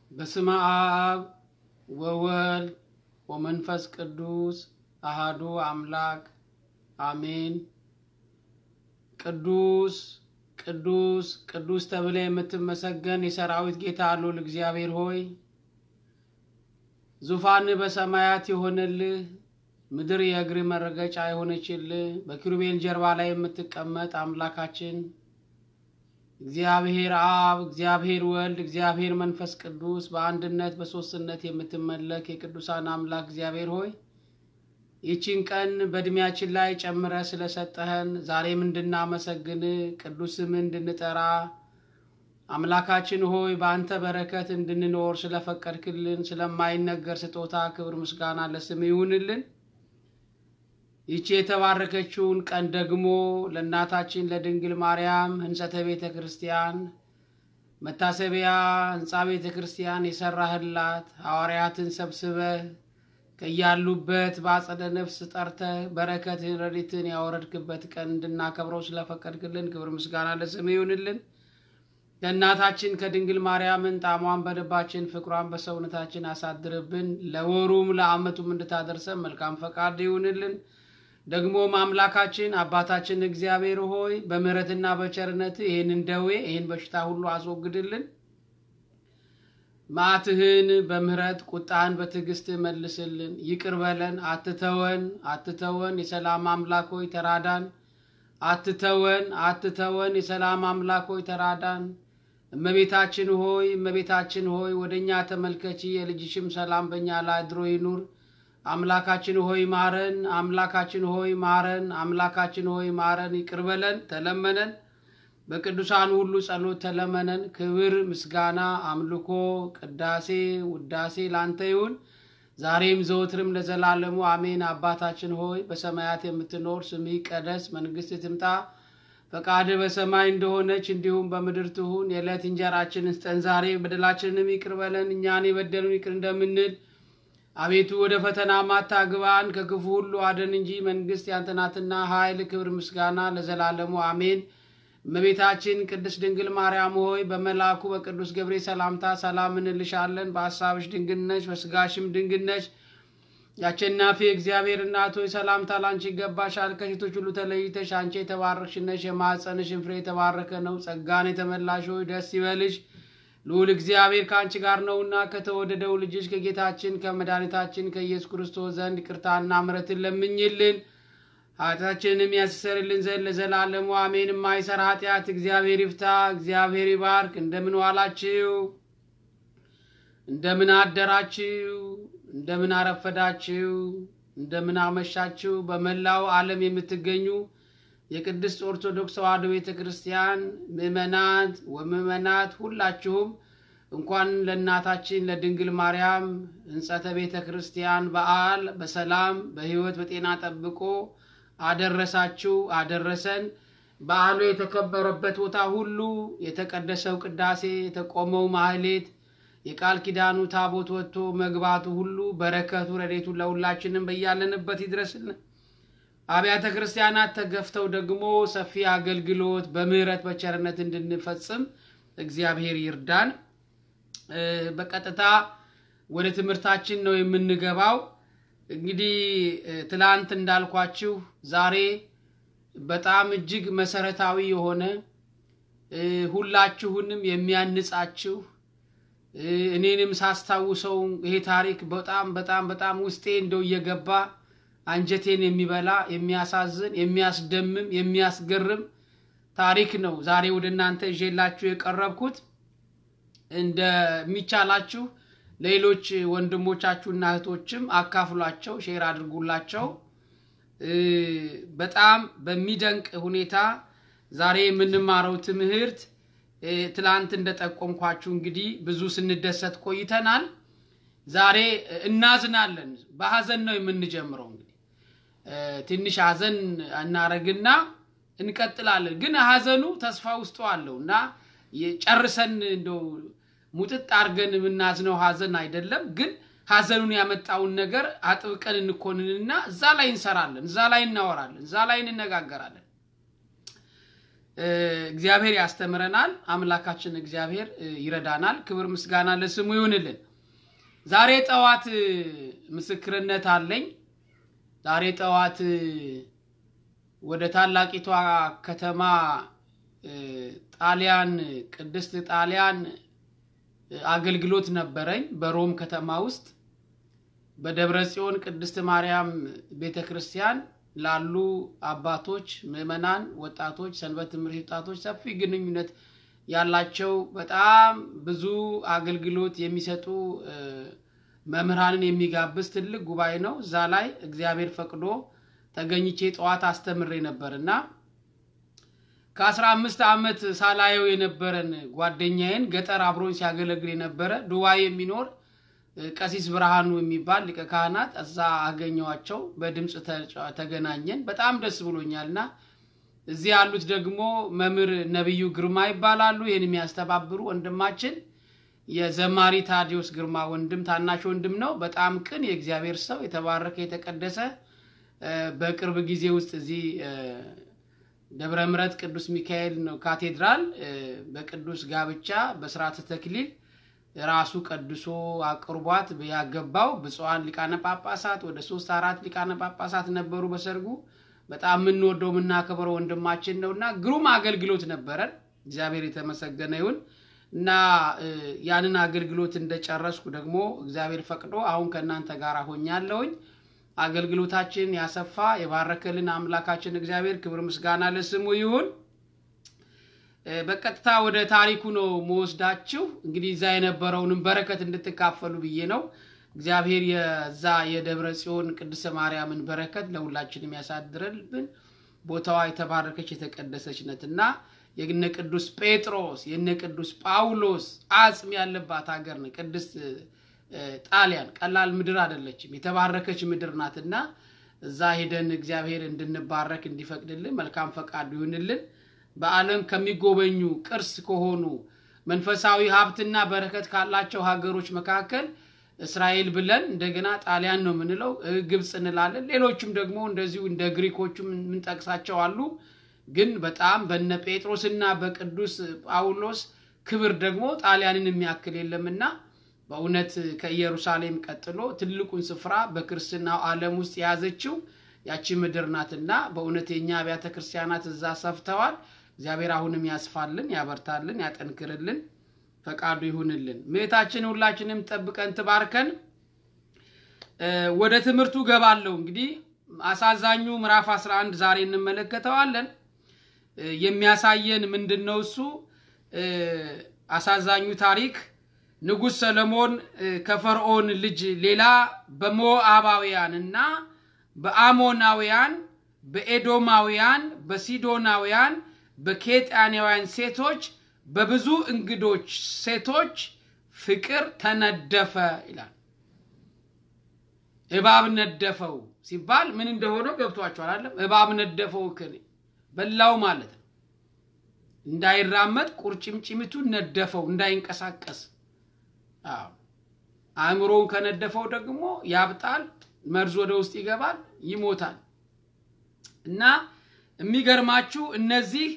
በስመ አብ ወወልድ ወመንፈስ ቅዱስ አሃዱ አምላክ አሜን። ቅዱስ ቅዱስ ቅዱስ ተብለ የምትመሰገን የሰራዊት ጌታ ልዑል እግዚአብሔር ሆይ ዙፋን በሰማያት የሆነልህ ምድር የእግር መረገጫ የሆነችልህ በኪሩቤል ጀርባ ላይ የምትቀመጥ አምላካችን እግዚአብሔር አብ፣ እግዚአብሔር ወልድ፣ እግዚአብሔር መንፈስ ቅዱስ በአንድነት በሦስትነት የምትመለክ የቅዱሳን አምላክ እግዚአብሔር ሆይ ይቺን ቀን በእድሜያችን ላይ ጨምረ ስለሰጠህን ዛሬም እንድናመሰግን ቅዱስ ስምህ እንድንጠራ አምላካችን ሆይ በአንተ በረከት እንድንኖር ስለፈቀድክልን ስለማይነገር ስጦታ ክብር ምስጋና ለስም ይሁንልን። ይቺ የተባረከችውን ቀን ደግሞ ለእናታችን ለድንግል ማርያም ሕንጸተ ቤተ ክርስቲያን መታሰቢያ ሕንፃ ቤተ ክርስቲያን የሰራህላት ሐዋርያትን ሰብስበህ ከያሉበት በአጸደ ነፍስ ጠርተህ በረከትን ረድኤትን ያወረድክበት ቀን እንድናከብረው ስለፈቀድክልን ክብር ምስጋና ለስም ይሁንልን። ከእናታችን ከድንግል ማርያምን ጣዕሟን በልባችን ፍቅሯን በሰውነታችን አሳድርብን። ለወሩም ለዓመቱም እንድታደርሰን መልካም ፈቃድ ይሁንልን። ደግሞም አምላካችን አባታችን እግዚአብሔር ሆይ በምሕረትና በቸርነት ይህንን ደዌ ይህን በሽታ ሁሉ አስወግድልን። መዓትህን በምሕረት ቁጣህን በትዕግስት መልስልን። ይቅር በለን፣ አትተወን፣ አትተወን። የሰላም አምላክ ሆይ ተራዳን። አትተወን፣ አትተወን። የሰላም አምላክ ሆይ ተራዳን። እመቤታችን ሆይ እመቤታችን ሆይ ወደ እኛ ተመልከቺ፣ የልጅሽም ሰላም በእኛ ላይ አድሮ ይኑር። አምላካችን ሆይ ማረን፣ አምላካችን ሆይ ማረን፣ አምላካችን ሆይ ማረን። ይቅር በለን፣ ተለመነን። በቅዱሳን ሁሉ ጸሎት ተለመነን። ክብር ምስጋና፣ አምልኮ፣ ቅዳሴ፣ ውዳሴ ላንተ ይሁን ዛሬም ዘወትርም ለዘላለሙ አሜን። አባታችን ሆይ በሰማያት የምትኖር ስምህ ይቀደስ፣ መንግስት ትምጣ፣ ፈቃድ በሰማይ እንደሆነች እንዲሁም በምድር ትሁን። የዕለት እንጀራችንን ስጠን ዛሬ፣ በደላችንንም ይቅር በለን እኛን የበደሉን ይቅር እንደምንል አቤቱ ወደ ፈተና ማታግባን ከክፉ ሁሉ አደን እንጂ መንግስት ያንተ ናትና ኃይል፣ ክብር፣ ምስጋና ለዘላለሙ አሜን። እመቤታችን ቅድስት ድንግል ማርያም ሆይ በመልአኩ በቅዱስ ገብርኤል ሰላምታ ሰላም እንልሻለን። በሐሳብሽ ድንግል ነሽ፣ በስጋሽም ድንግል ነሽ። የአሸናፊ እግዚአብሔር እናት ሆይ ሰላምታ ላንቺ ይገባሻል። ከሴቶች ሁሉ ተለይተሽ አንቺ የተባረክሽ ነሽ፣ የማኅፀንሽን ፍሬ የተባረከ ነው። ጸጋን የተመላሽ ሆይ ደስ ይበልሽ ልዑል እግዚአብሔር ከአንቺ ጋር ነውና ከተወደደው ልጅሽ ከጌታችን ከመድኃኒታችን ከኢየሱስ ክርስቶስ ዘንድ ይቅርታና ምሕረትን ለምኝልን ኃጢአታችንንም ያስተሰርይልን ዘንድ ለዘላለሙ አሜን። የማይሰራ ኃጢአት እግዚአብሔር ይፍታ። እግዚአብሔር ይባርክ። እንደምን ዋላችሁ? እንደምን አደራችሁ? እንደምን አረፈዳችሁ? እንደምን አመሻችሁ? በመላው ዓለም የምትገኙ የቅድስት ኦርቶዶክስ ተዋሕዶ ቤተ ክርስቲያን ምዕመናት ወምዕመናት ሁላችሁም እንኳን ለእናታችን ለድንግል ማርያም ሕንጸተ ቤተ ክርስቲያን በዓል በሰላም በሕይወት በጤና ጠብቆ አደረሳችሁ አደረሰን። በዓሉ የተከበረበት ቦታ ሁሉ የተቀደሰው ቅዳሴ፣ የተቆመው ማህሌት፣ የቃል ኪዳኑ ታቦት ወጥቶ መግባቱ ሁሉ በረከቱ ረድኤቱ ለሁላችንም በያለንበት ይድረስልን። አብያተ ክርስቲያናት ተገፍተው ደግሞ ሰፊ አገልግሎት በምሕረት በቸርነት እንድንፈጽም እግዚአብሔር ይርዳን። በቀጥታ ወደ ትምህርታችን ነው የምንገባው። እንግዲህ ትላንት እንዳልኳችሁ ዛሬ በጣም እጅግ መሰረታዊ የሆነ ሁላችሁንም የሚያንጻችሁ እኔንም ሳስታውሰው ይሄ ታሪክ በጣም በጣም በጣም ውስጤ እንደው እየገባ አንጀቴን የሚበላ የሚያሳዝን፣ የሚያስደምም፣ የሚያስገርም ታሪክ ነው ዛሬ ወደ እናንተ ይዤላችሁ የቀረብኩት። እንደሚቻላችሁ ሌሎች ወንድሞቻችሁና እህቶችም አካፍሏቸው፣ ሼር አድርጉላቸው። በጣም በሚደንቅ ሁኔታ ዛሬ የምንማረው ትምህርት ትላንት እንደጠቆምኳችሁ እንግዲህ ብዙ ስንደሰት ቆይተናል። ዛሬ እናዝናለን። በሀዘን ነው የምንጀምረው። እንግዲህ ትንሽ ሀዘን እናረግና እንቀጥላለን። ግን ሀዘኑ ተስፋ ውስጡ አለው እና ጨርሰን እንደው ሙጥጥ አድርገን የምናዝነው ሀዘን አይደለም። ግን ሀዘኑን ያመጣውን ነገር አጥብቀን እንኮንንና እዛ ላይ እንሰራለን፣ እዛ ላይ እናወራለን፣ እዛ ላይ እንነጋገራለን። እግዚአብሔር ያስተምረናል። አምላካችን እግዚአብሔር ይረዳናል። ክብር ምስጋና ለስሙ ይሁንልን። ዛሬ ጠዋት ምስክርነት አለኝ። ዛሬ ጠዋት ወደ ታላቂቷ ከተማ ጣሊያን ቅድስት ጣሊያን አገልግሎት ነበረኝ በሮም ከተማ ውስጥ በደብረ ጽዮን ቅድስት ማርያም ቤተ ክርስቲያን ላሉ አባቶች፣ ምዕመናን፣ ወጣቶች፣ ሰንበት ትምህርት ወጣቶች ሰፊ ግንኙነት ያላቸው በጣም ብዙ አገልግሎት የሚሰጡ መምህራንን የሚጋብዝ ትልቅ ጉባኤ ነው። እዛ ላይ እግዚአብሔር ፈቅዶ ተገኝቼ ጠዋት አስተምሬ ነበር እና ከአስራ አምስት ዓመት ሳላየው የነበረን ጓደኛዬን ገጠር አብሮኝ ሲያገለግል የነበረ ዱባይ የሚኖር ቀሲስ ብርሃኑ የሚባል ሊቀ ካህናት እዛ አገኘዋቸው። በድምፅ ተገናኘን። በጣም ደስ ብሎኛል እና እዚህ ያሉት ደግሞ መምህር ነቢዩ ግርማ ይባላሉ። ይህን የሚያስተባብሩ ወንድማችን የዘማሪ ታዲዮስ ግርማ ወንድም ታናሽ ወንድም ነው። በጣም ቅን የእግዚአብሔር ሰው የተባረከ የተቀደሰ በቅርብ ጊዜ ውስጥ እዚህ ደብረ ምሕረት ቅዱስ ሚካኤል ነው ካቴድራል በቅዱስ ጋብቻ በስርዓተ ተክሊል ራሱ ቀድሶ አቅርቧት ያገባው ብፁዓን ሊቃነ ጳጳሳት ወደ ሶስት አራት ሊቃነ ጳጳሳት ነበሩ በሰርጉ። በጣም የምንወደው የምናከብረው ወንድማችን ነው እና ግሩም አገልግሎት ነበረን። እግዚአብሔር የተመሰገነ ይሁን እና ያንን አገልግሎት እንደጨረስኩ ደግሞ እግዚአብሔር ፈቅዶ አሁን ከእናንተ ጋር ሆኛለሁኝ። አገልግሎታችን ያሰፋ የባረከልን አምላካችን እግዚአብሔር ክብር ምስጋና ለስሙ ይሁን። በቀጥታ ወደ ታሪኩ ነው መወስዳችሁ። እንግዲህ እዛ የነበረውንም በረከት እንድትካፈሉ ብዬ ነው። እግዚአብሔር የዛ የደብረ ጽዮን ቅድስተ ማርያምን በረከት ለሁላችንም ያሳድረልብን። ቦታዋ የተባረከች የተቀደሰች ነት እና የነ ቅዱስ ጴጥሮስ የነ ቅዱስ ጳውሎስ አጽም ያለባት ሀገር ነው ቅድስት ጣሊያን። ቀላል ምድር አይደለችም፣ የተባረከች ምድር ናትና እዛ ሄደን እግዚአብሔር እንድንባረክ እንዲፈቅድልን መልካም ፈቃዱ ይሁንልን። በዓለም ከሚጎበኙ ቅርስ ከሆኑ መንፈሳዊ ሀብትና በረከት ካላቸው ሀገሮች መካከል እስራኤል ብለን እንደገና ጣሊያን ነው የምንለው፣ ግብፅ እንላለን። ሌሎችም ደግሞ እንደዚሁ እንደ ግሪኮቹም የምንጠቅሳቸው አሉ። ግን በጣም በነ ጴጥሮስና በቅዱስ ጳውሎስ ክብር ደግሞ ጣሊያንን የሚያክል የለምና በእውነት ከኢየሩሳሌም ቀጥሎ ትልቁን ስፍራ በክርስትናው ዓለም ውስጥ የያዘችው ያቺ ምድር ናትና በእውነት የእኛ አብያተ ክርስቲያናት እዛ ሰፍተዋል። እግዚአብሔር አሁንም ያስፋልን፣ ያበርታልን፣ ያጠንክርልን፣ ፈቃዱ ይሁንልን። ምሕታችን ሁላችንም ጠብቀን ትባርከን። ወደ ትምህርቱ ገባለሁ። እንግዲህ አሳዛኙ ምዕራፍ 11 ዛሬ እንመለከተዋለን። የሚያሳየን ምንድን ነው? እሱ አሳዛኙ ታሪክ ንጉሥ ሰለሞን ከፈርዖን ልጅ ሌላ በሞዓባውያን እና በአሞናውያን፣ በኤዶማውያን፣ በሲዶናውያን፣ በኬጣናውያን ሴቶች በብዙ እንግዶች ሴቶች ፍቅር ተነደፈ ይላል። እባብ ነደፈው ሲባል ምን እንደሆነ ገብቷቸዋል አይደለም? እባብ ነደፈው እክል በላው ማለት ነው። እንዳይራመድ ቁርጭምጭሚቱ ነደፈው፣ እንዳይንቀሳቀስ አእምሮውን ከነደፈው ደግሞ ያብጣል፣ መርዝ ወደ ውስጥ ይገባል፣ ይሞታል። እና የሚገርማችሁ እነዚህ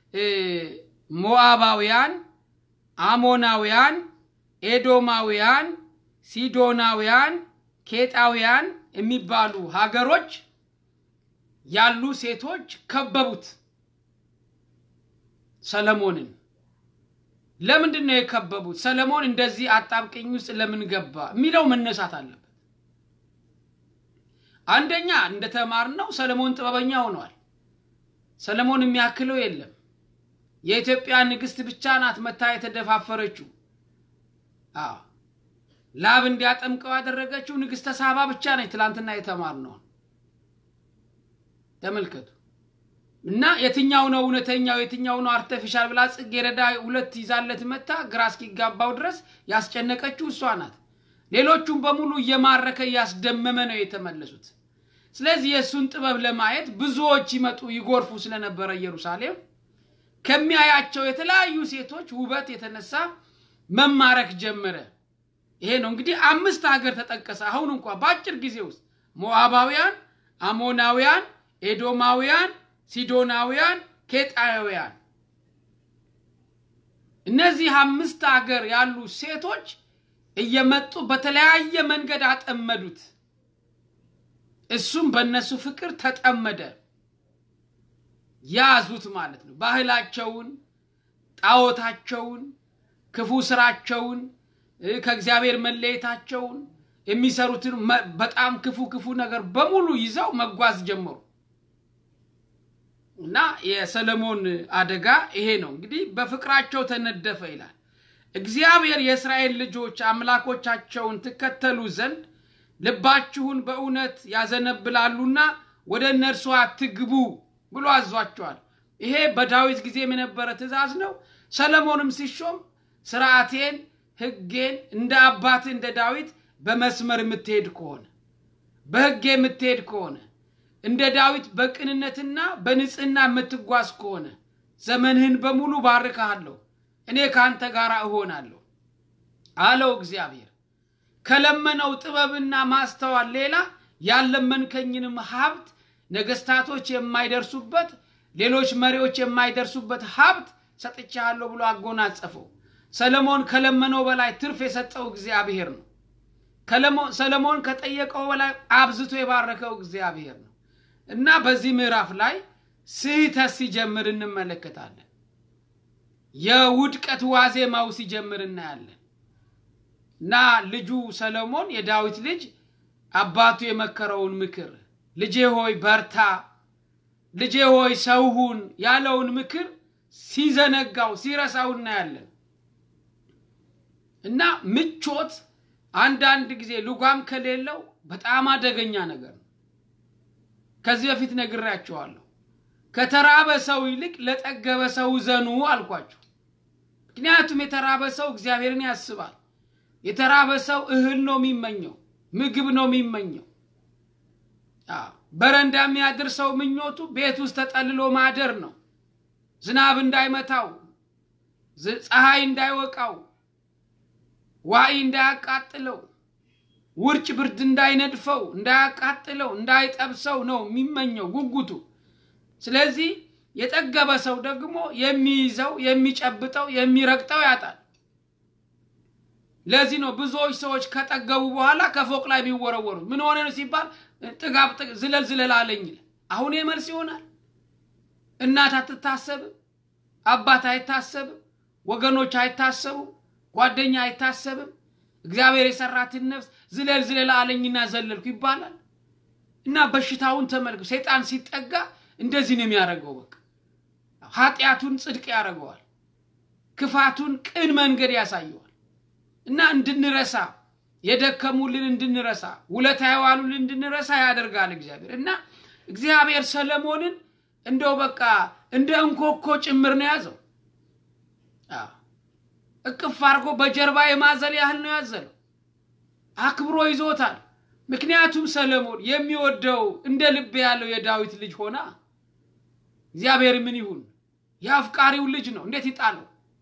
ሞዓባውያን፣ አሞናውያን፣ ኤዶማውያን፣ ሲዶናውያን፣ ኬጣውያን የሚባሉ ሀገሮች ያሉ ሴቶች ከበቡት ሰለሞንን። ለምንድን ነው የከበቡት? ሰለሞን እንደዚህ አጣብቅኝ ውስጥ ለምን ገባ የሚለው መነሳት አለበት። አንደኛ እንደተማርነው ሰለሞን ጥበበኛ ሆኗል። ሰለሞን የሚያክለው የለም። የኢትዮጵያ ንግስት ብቻ ናት መታ የተደፋፈረችው። አዎ ላብ እንዲያጠምቀው ያደረገችው ንግስተ ሳባ ብቻ ነች። ትላንትና የተማርነውን ተመልከቱ። እና የትኛው ነው እውነተኛው የትኛው ነው አርተፊሻል ብላ ጽጌረዳ ሁለት ይዛለት መታ ግራ እስኪጋባው ድረስ ያስጨነቀችው እሷ ናት። ሌሎቹም በሙሉ እየማረከ እያስደመመ ነው የተመለሱት። ስለዚህ የእሱን ጥበብ ለማየት ብዙዎች ይመጡ ይጎርፉ ስለነበረ ኢየሩሳሌም ከሚያያቸው የተለያዩ ሴቶች ውበት የተነሳ መማረክ ጀመረ። ይሄ ነው እንግዲህ አምስት ሀገር ተጠቀሰ። አሁን እንኳ በአጭር ጊዜ ውስጥ ሞዓባውያን፣ አሞናውያን፣ ኤዶማውያን፣ ሲዶናውያን፣ ኬጣውያን እነዚህ አምስት አገር ያሉ ሴቶች እየመጡ በተለያየ መንገድ አጠመዱት። እሱም በእነሱ ፍቅር ተጠመደ። ያዙት ማለት ነው። ባህላቸውን፣ ጣዖታቸውን፣ ክፉ ስራቸውን፣ ከእግዚአብሔር መለየታቸውን፣ የሚሰሩትን በጣም ክፉ ክፉ ነገር በሙሉ ይዘው መጓዝ ጀመሩ እና የሰለሞን አደጋ ይሄ ነው። እንግዲህ በፍቅራቸው ተነደፈ ይላል። እግዚአብሔር የእስራኤል ልጆች አምላኮቻቸውን ትከተሉ ዘንድ ልባችሁን በእውነት ያዘነብላሉና ወደ እነርሱ አትግቡ ብሎ አዟቸዋል። ይሄ በዳዊት ጊዜም የነበረ ትእዛዝ ነው። ሰለሞንም ሲሾም ስርዓቴን፣ ሕጌን እንደ አባት እንደ ዳዊት በመስመር የምትሄድ ከሆነ በሕጌ የምትሄድ ከሆነ እንደ ዳዊት በቅንነትና በንጽህና የምትጓዝ ከሆነ ዘመንህን በሙሉ ባርካሃለሁ፣ እኔ ከአንተ ጋር እሆናለሁ አለው እግዚአብሔር። ከለመነው ጥበብና ማስተዋል ሌላ ያለመንከኝንም ሀብት ነገስታቶች የማይደርሱበት ሌሎች መሪዎች የማይደርሱበት ሀብት ሰጥቻለሁ ብሎ አጎናጸፈው። ሰለሞን ከለመነው በላይ ትርፍ የሰጠው እግዚአብሔር ነው። ሰለሞን ከጠየቀው በላይ አብዝቶ የባረከው እግዚአብሔር ነው እና በዚህ ምዕራፍ ላይ ስህተት ሲጀምር እንመለከታለን። የውድቀት ዋዜማው ሲጀምር እናያለን እና ልጁ ሰለሞን የዳዊት ልጅ አባቱ የመከረውን ምክር ልጄ ሆይ በርታ፣ ልጄ ሆይ ሰውሁን ያለውን ምክር ሲዘነጋው ሲረሳው እናያለን እና ምቾት አንዳንድ ጊዜ ልጓም ከሌለው በጣም አደገኛ ነገር ነው። ከዚህ በፊት ነግሬያቸዋለሁ። ከተራበ ሰው ይልቅ ለጠገበ ሰው ዘኑ አልኳችሁ። ምክንያቱም የተራበ ሰው እግዚአብሔርን ያስባል። የተራበ ሰው እህል ነው የሚመኘው፣ ምግብ ነው የሚመኘው። በረንዳ የሚያድር ሰው ምኞቱ ቤት ውስጥ ተጠልሎ ማደር ነው። ዝናብ እንዳይመታው፣ ፀሐይ እንዳይወቃው፣ ዋይ እንዳያቃጥለው፣ ውርጭ ብርድ እንዳይነድፈው፣ እንዳያቃጥለው፣ እንዳይጠብሰው ነው የሚመኘው ጉጉቱ። ስለዚህ የጠገበ ሰው ደግሞ የሚይዘው የሚጨብጠው የሚረግጠው ያጣል። ለዚህ ነው ብዙዎች ሰዎች ከጠገቡ በኋላ ከፎቅ ላይ የሚወረወሩት። ምን ሆነ ነው ሲባል ጥጋብ ዝለል ዝለል አለኝ። አሁን መልስ ይሆናል። እናት አትታሰብም፣ አባት አይታሰብም፣ ወገኖች አይታሰቡም፣ ጓደኛ አይታሰብም። እግዚአብሔር የሰራትን ነፍስ ዝለል ዝለል አለኝና ዘለልኩ ይባላል። እና በሽታውን ተመልክ ሰይጣን ሲጠጋ እንደዚህ ነው የሚያደርገው። በቃ ኃጢአቱን ጽድቅ ያደርገዋል፣ ክፋቱን ቅን መንገድ ያሳየዋል። እና እንድንረሳ የደከሙልን እንድንረሳ ውለታ የዋሉልን እንድንረሳ ያደርጋል እግዚአብሔር። እና እግዚአብሔር ሰለሞንን እንደው በቃ እንደ እንኮኮ ጭምር ነው ያዘው። እቅፍ አድርጎ በጀርባ የማዘል ያህል ነው ያዘለው። አክብሮ ይዞታል። ምክንያቱም ሰለሞን የሚወደው እንደ ልብ ያለው የዳዊት ልጅ ሆና እግዚአብሔር ምን ይሁን የአፍቃሪው ልጅ ነው። እንዴት ይጣለው?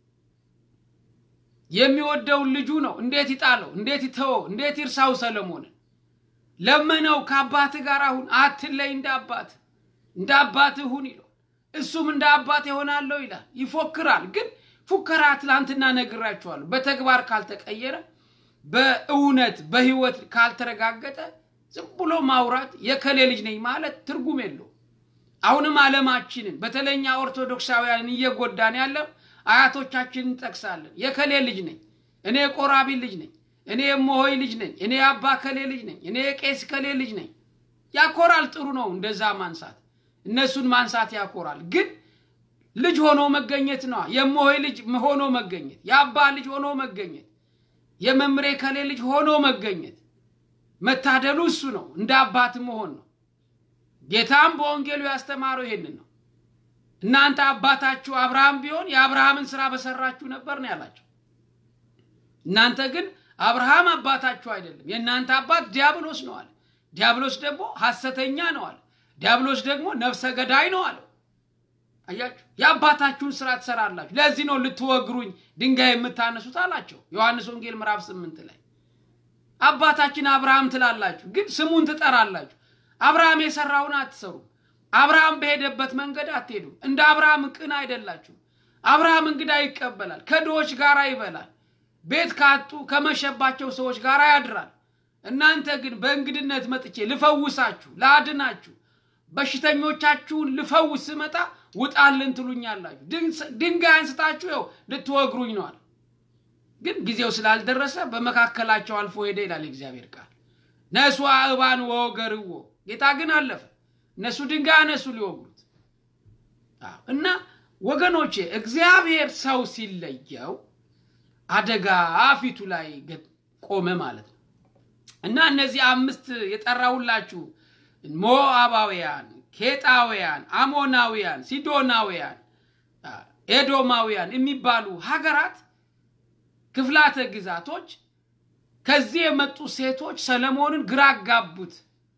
የሚወደውን ልጁ ነው። እንዴት ይጣለው? እንዴት ይተወው? እንዴት ይርሳው? ሰለሞንን ለመነው። ከአባት ጋር አሁን አትለይ፣ እንደ አባት እንደ አባት ሁን ይለው። እሱም እንደ አባት ይሆናለሁ ይላል። ይፎክራል። ግን ፉከራ ትላንትና ነግራችኋለሁ። በተግባር ካልተቀየረ፣ በእውነት በህይወት ካልተረጋገጠ ዝም ብሎ ማውራት የከሌ ልጅ ነኝ ማለት ትርጉም የለው። አሁንም ዓለማችንን በተለኛ ኦርቶዶክሳውያንን እየጎዳን ያለው አያቶቻችንን እንጠቅሳለን። የከሌ ልጅ ነኝ፣ እኔ ቆራቢ ልጅ ነኝ፣ እኔ የሞሆይ ልጅ ነኝ፣ እኔ የአባ ከሌ ልጅ ነኝ፣ እኔ የቄስ ከሌ ልጅ ነኝ። ያኮራል። ጥሩ ነው እንደዛ ማንሳት፣ እነሱን ማንሳት ያኮራል። ግን ልጅ ሆኖ መገኘት ነዋ። የሞሆይ ልጅ ሆኖ መገኘት፣ የአባ ልጅ ሆኖ መገኘት፣ የመምሬ ከሌ ልጅ ሆኖ መገኘት መታደሉ እሱ ነው። እንደ አባት መሆን ነው። ጌታም በወንጌሉ ያስተማረው ይሄንን ነው። እናንተ አባታችሁ አብርሃም ቢሆን የአብርሃምን ስራ በሰራችሁ ነበር ነው ያላቸው። እናንተ ግን አብርሃም አባታችሁ አይደለም፣ የእናንተ አባት ዲያብሎስ ነው አለ። ዲያብሎስ ደግሞ ሐሰተኛ ነው አለ። ዲያብሎስ ደግሞ ነፍሰ ገዳይ ነው አለው። አያችሁ፣ የአባታችሁን ስራ ትሰራላችሁ። ለዚህ ነው ልትወግሩኝ ድንጋይ የምታነሱት አላቸው። ዮሐንስ ወንጌል ምዕራፍ ስምንት ላይ አባታችን አብርሃም ትላላችሁ፣ ግን ስሙን ትጠራላችሁ። አብርሃም የሰራውን አትሰሩም። አብርሃም በሄደበት መንገድ አትሄዱም። እንደ አብርሃም ቅን አይደላችሁም። አብርሃም እንግዳ ይቀበላል፣ ከድሆች ጋር ይበላል፣ ቤት ካጡ ከመሸባቸው ሰዎች ጋር ያድራል። እናንተ ግን በእንግድነት መጥቼ ልፈውሳችሁ፣ ላድናችሁ፣ በሽተኞቻችሁን ልፈውስ ስመጣ ውጣልን ትሉኛላችሁ። ድንጋይ አንስታችሁ ይኸው ልትወግሩኝ ነዋል። ግን ጊዜው ስላልደረሰ በመካከላቸው አልፎ ሄደ ይላል የእግዚአብሔር ቃል። ነሱ እባን ወገርዎ ጌታ ግን አለፈ። እነሱ ድንጋይ አነሱ ሊወግሩት እና ወገኖቼ እግዚአብሔር ሰው ሲለየው አደጋ ፊቱ ላይ ቆመ ማለት ነው። እና እነዚህ አምስት የጠራሁላችሁ ሞዓባውያን፣ ኬጣውያን፣ አሞናውያን፣ ሲዶናውያን፣ ኤዶማውያን የሚባሉ ሀገራት ክፍላተ ግዛቶች ከዚህ የመጡ ሴቶች ሰለሞንን ግራ አጋቡት።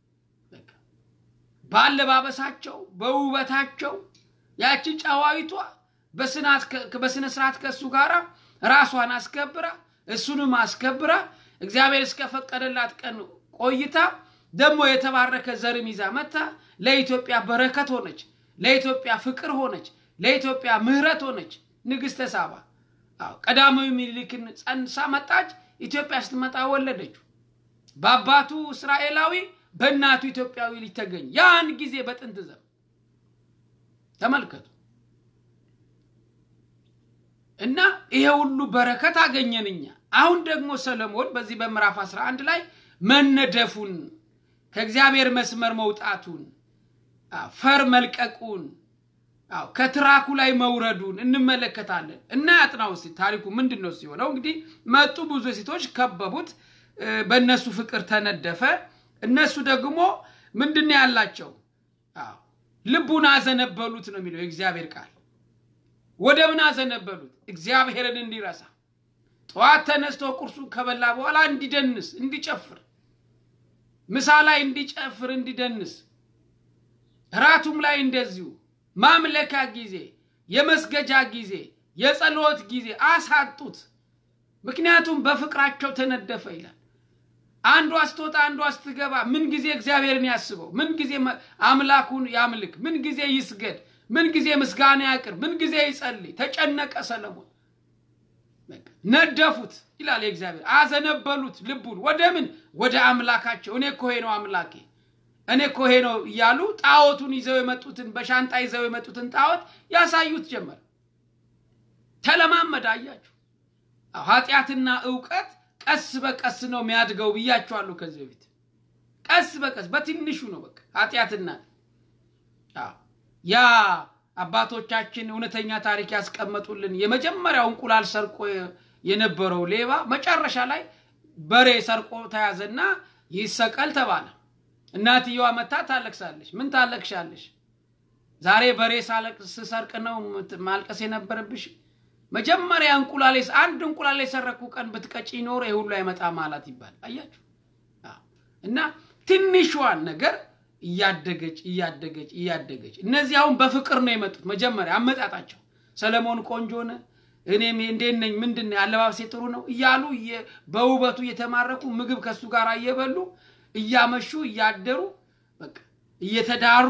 በአለባበሳቸው፣ በውበታቸው ያቺ ጨዋይቷ በስነ ስርዓት ከእሱ ጋር ራሷን አስከብራ እሱንም አስከብራ እግዚአብሔር እስከፈቀደላት ቀን ቆይታ ደግሞ የተባረከ ዘርም ይዛ መታ ለኢትዮጵያ በረከት ሆነች፣ ለኢትዮጵያ ፍቅር ሆነች፣ ለኢትዮጵያ ምሕረት ሆነች። ንግሥተ ሳባ ቀዳማዊ ምኒልክን ጸንሳ መጣች። ኢትዮጵያ ስትመጣ ወለደችው። በአባቱ እስራኤላዊ በእናቱ ኢትዮጵያዊ ልጅ ተገኘ። ያን ጊዜ በጥንት ዘመን ተመልከቱ እና ይሄ ሁሉ በረከት አገኘን እኛ። አሁን ደግሞ ሰለሞን በዚህ በምዕራፍ 11 ላይ መነደፉን ከእግዚአብሔር መስመር መውጣቱን ፈር መልቀቁን ከትራኩ ላይ መውረዱን እንመለከታለን እና ያጥናው እስኪ ታሪኩ ምንድን ነው ሲሆነው እንግዲህ መጡ ብዙ ሴቶች ከበቡት በእነሱ ፍቅር ተነደፈ እነሱ ደግሞ ምንድን ነው ያላቸው ልቡን አዘነበሉት ነው የሚለው የእግዚአብሔር ቃል ወደ ምን አዘነበሉት እግዚአብሔርን እንዲረሳ ጠዋት ተነስቶ ቁርሱን ከበላ በኋላ እንዲደንስ እንዲጨፍር ምሳ ላይ እንዲጨፍር እንዲደንስ ራቱም ላይ እንደዚሁ ማምለኪያ ጊዜ የመስገጃ ጊዜ የጸሎት ጊዜ አሳጡት ምክንያቱም በፍቅራቸው ተነደፈ ይላል አንዷ ስትወጣ አንዷ ስትገባ ምን ጊዜ እግዚአብሔርን ያስበው ምን ጊዜ አምላኩን ያምልክ ምን ጊዜ ይስገድ ምን ጊዜ ምስጋና ያቅርብ ምን ጊዜ ይጸልይ ተጨነቀ ሰለሞን ነደፉት ይላል የእግዚአብሔር አዘነበሉት ልቡን ወደ ምን ወደ አምላካቸው እኔ እኮ ነው አምላኬ እኔ እኮ ነው እያሉ ጣዖቱን ይዘው የመጡትን በሻንጣ ይዘው የመጡትን ጣዖት ያሳዩት ጀመር ተለማመድ አያችሁ ኃጢአትና እውቀት ቀስ በቀስ ነው የሚያድገው ብያችኋለሁ ከዚህ በፊት ቀስ በቀስ በትንሹ ነው በቃ ኃጢአትና ያ አባቶቻችን እውነተኛ ታሪክ ያስቀመጡልን የመጀመሪያው እንቁላል ሰርቆ የነበረው ሌባ መጨረሻ ላይ በሬ ሰርቆ ተያዘና ይሰቀል ተባለ እናትየዋ መታ ታለቅሳለች ምን ታለቅሻለሽ ዛሬ በሬ ስሰርቅ ነው ማልቀስ የነበረብሽ መጀመሪያ እንቁላሌ አንድ እንቁላል የሰረኩ ቀን ብትቀጪ ኖሮ ይህ ሁሉ አይመጣ ማለት ይባል አያችሁ እና ትንሿን ነገር እያደገች እያደገች እያደገች እነዚህ አሁን በፍቅር ነው የመጡት መጀመሪያ አመጣጣቸው ሰለሞን ቆንጆ ነ እኔም እንዴት ነኝ ምንድን አለባበሴ ጥሩ ነው እያሉ በውበቱ እየተማረኩ ምግብ ከሱ ጋር እየበሉ እያመሹ እያደሩ በቃ እየተዳሩ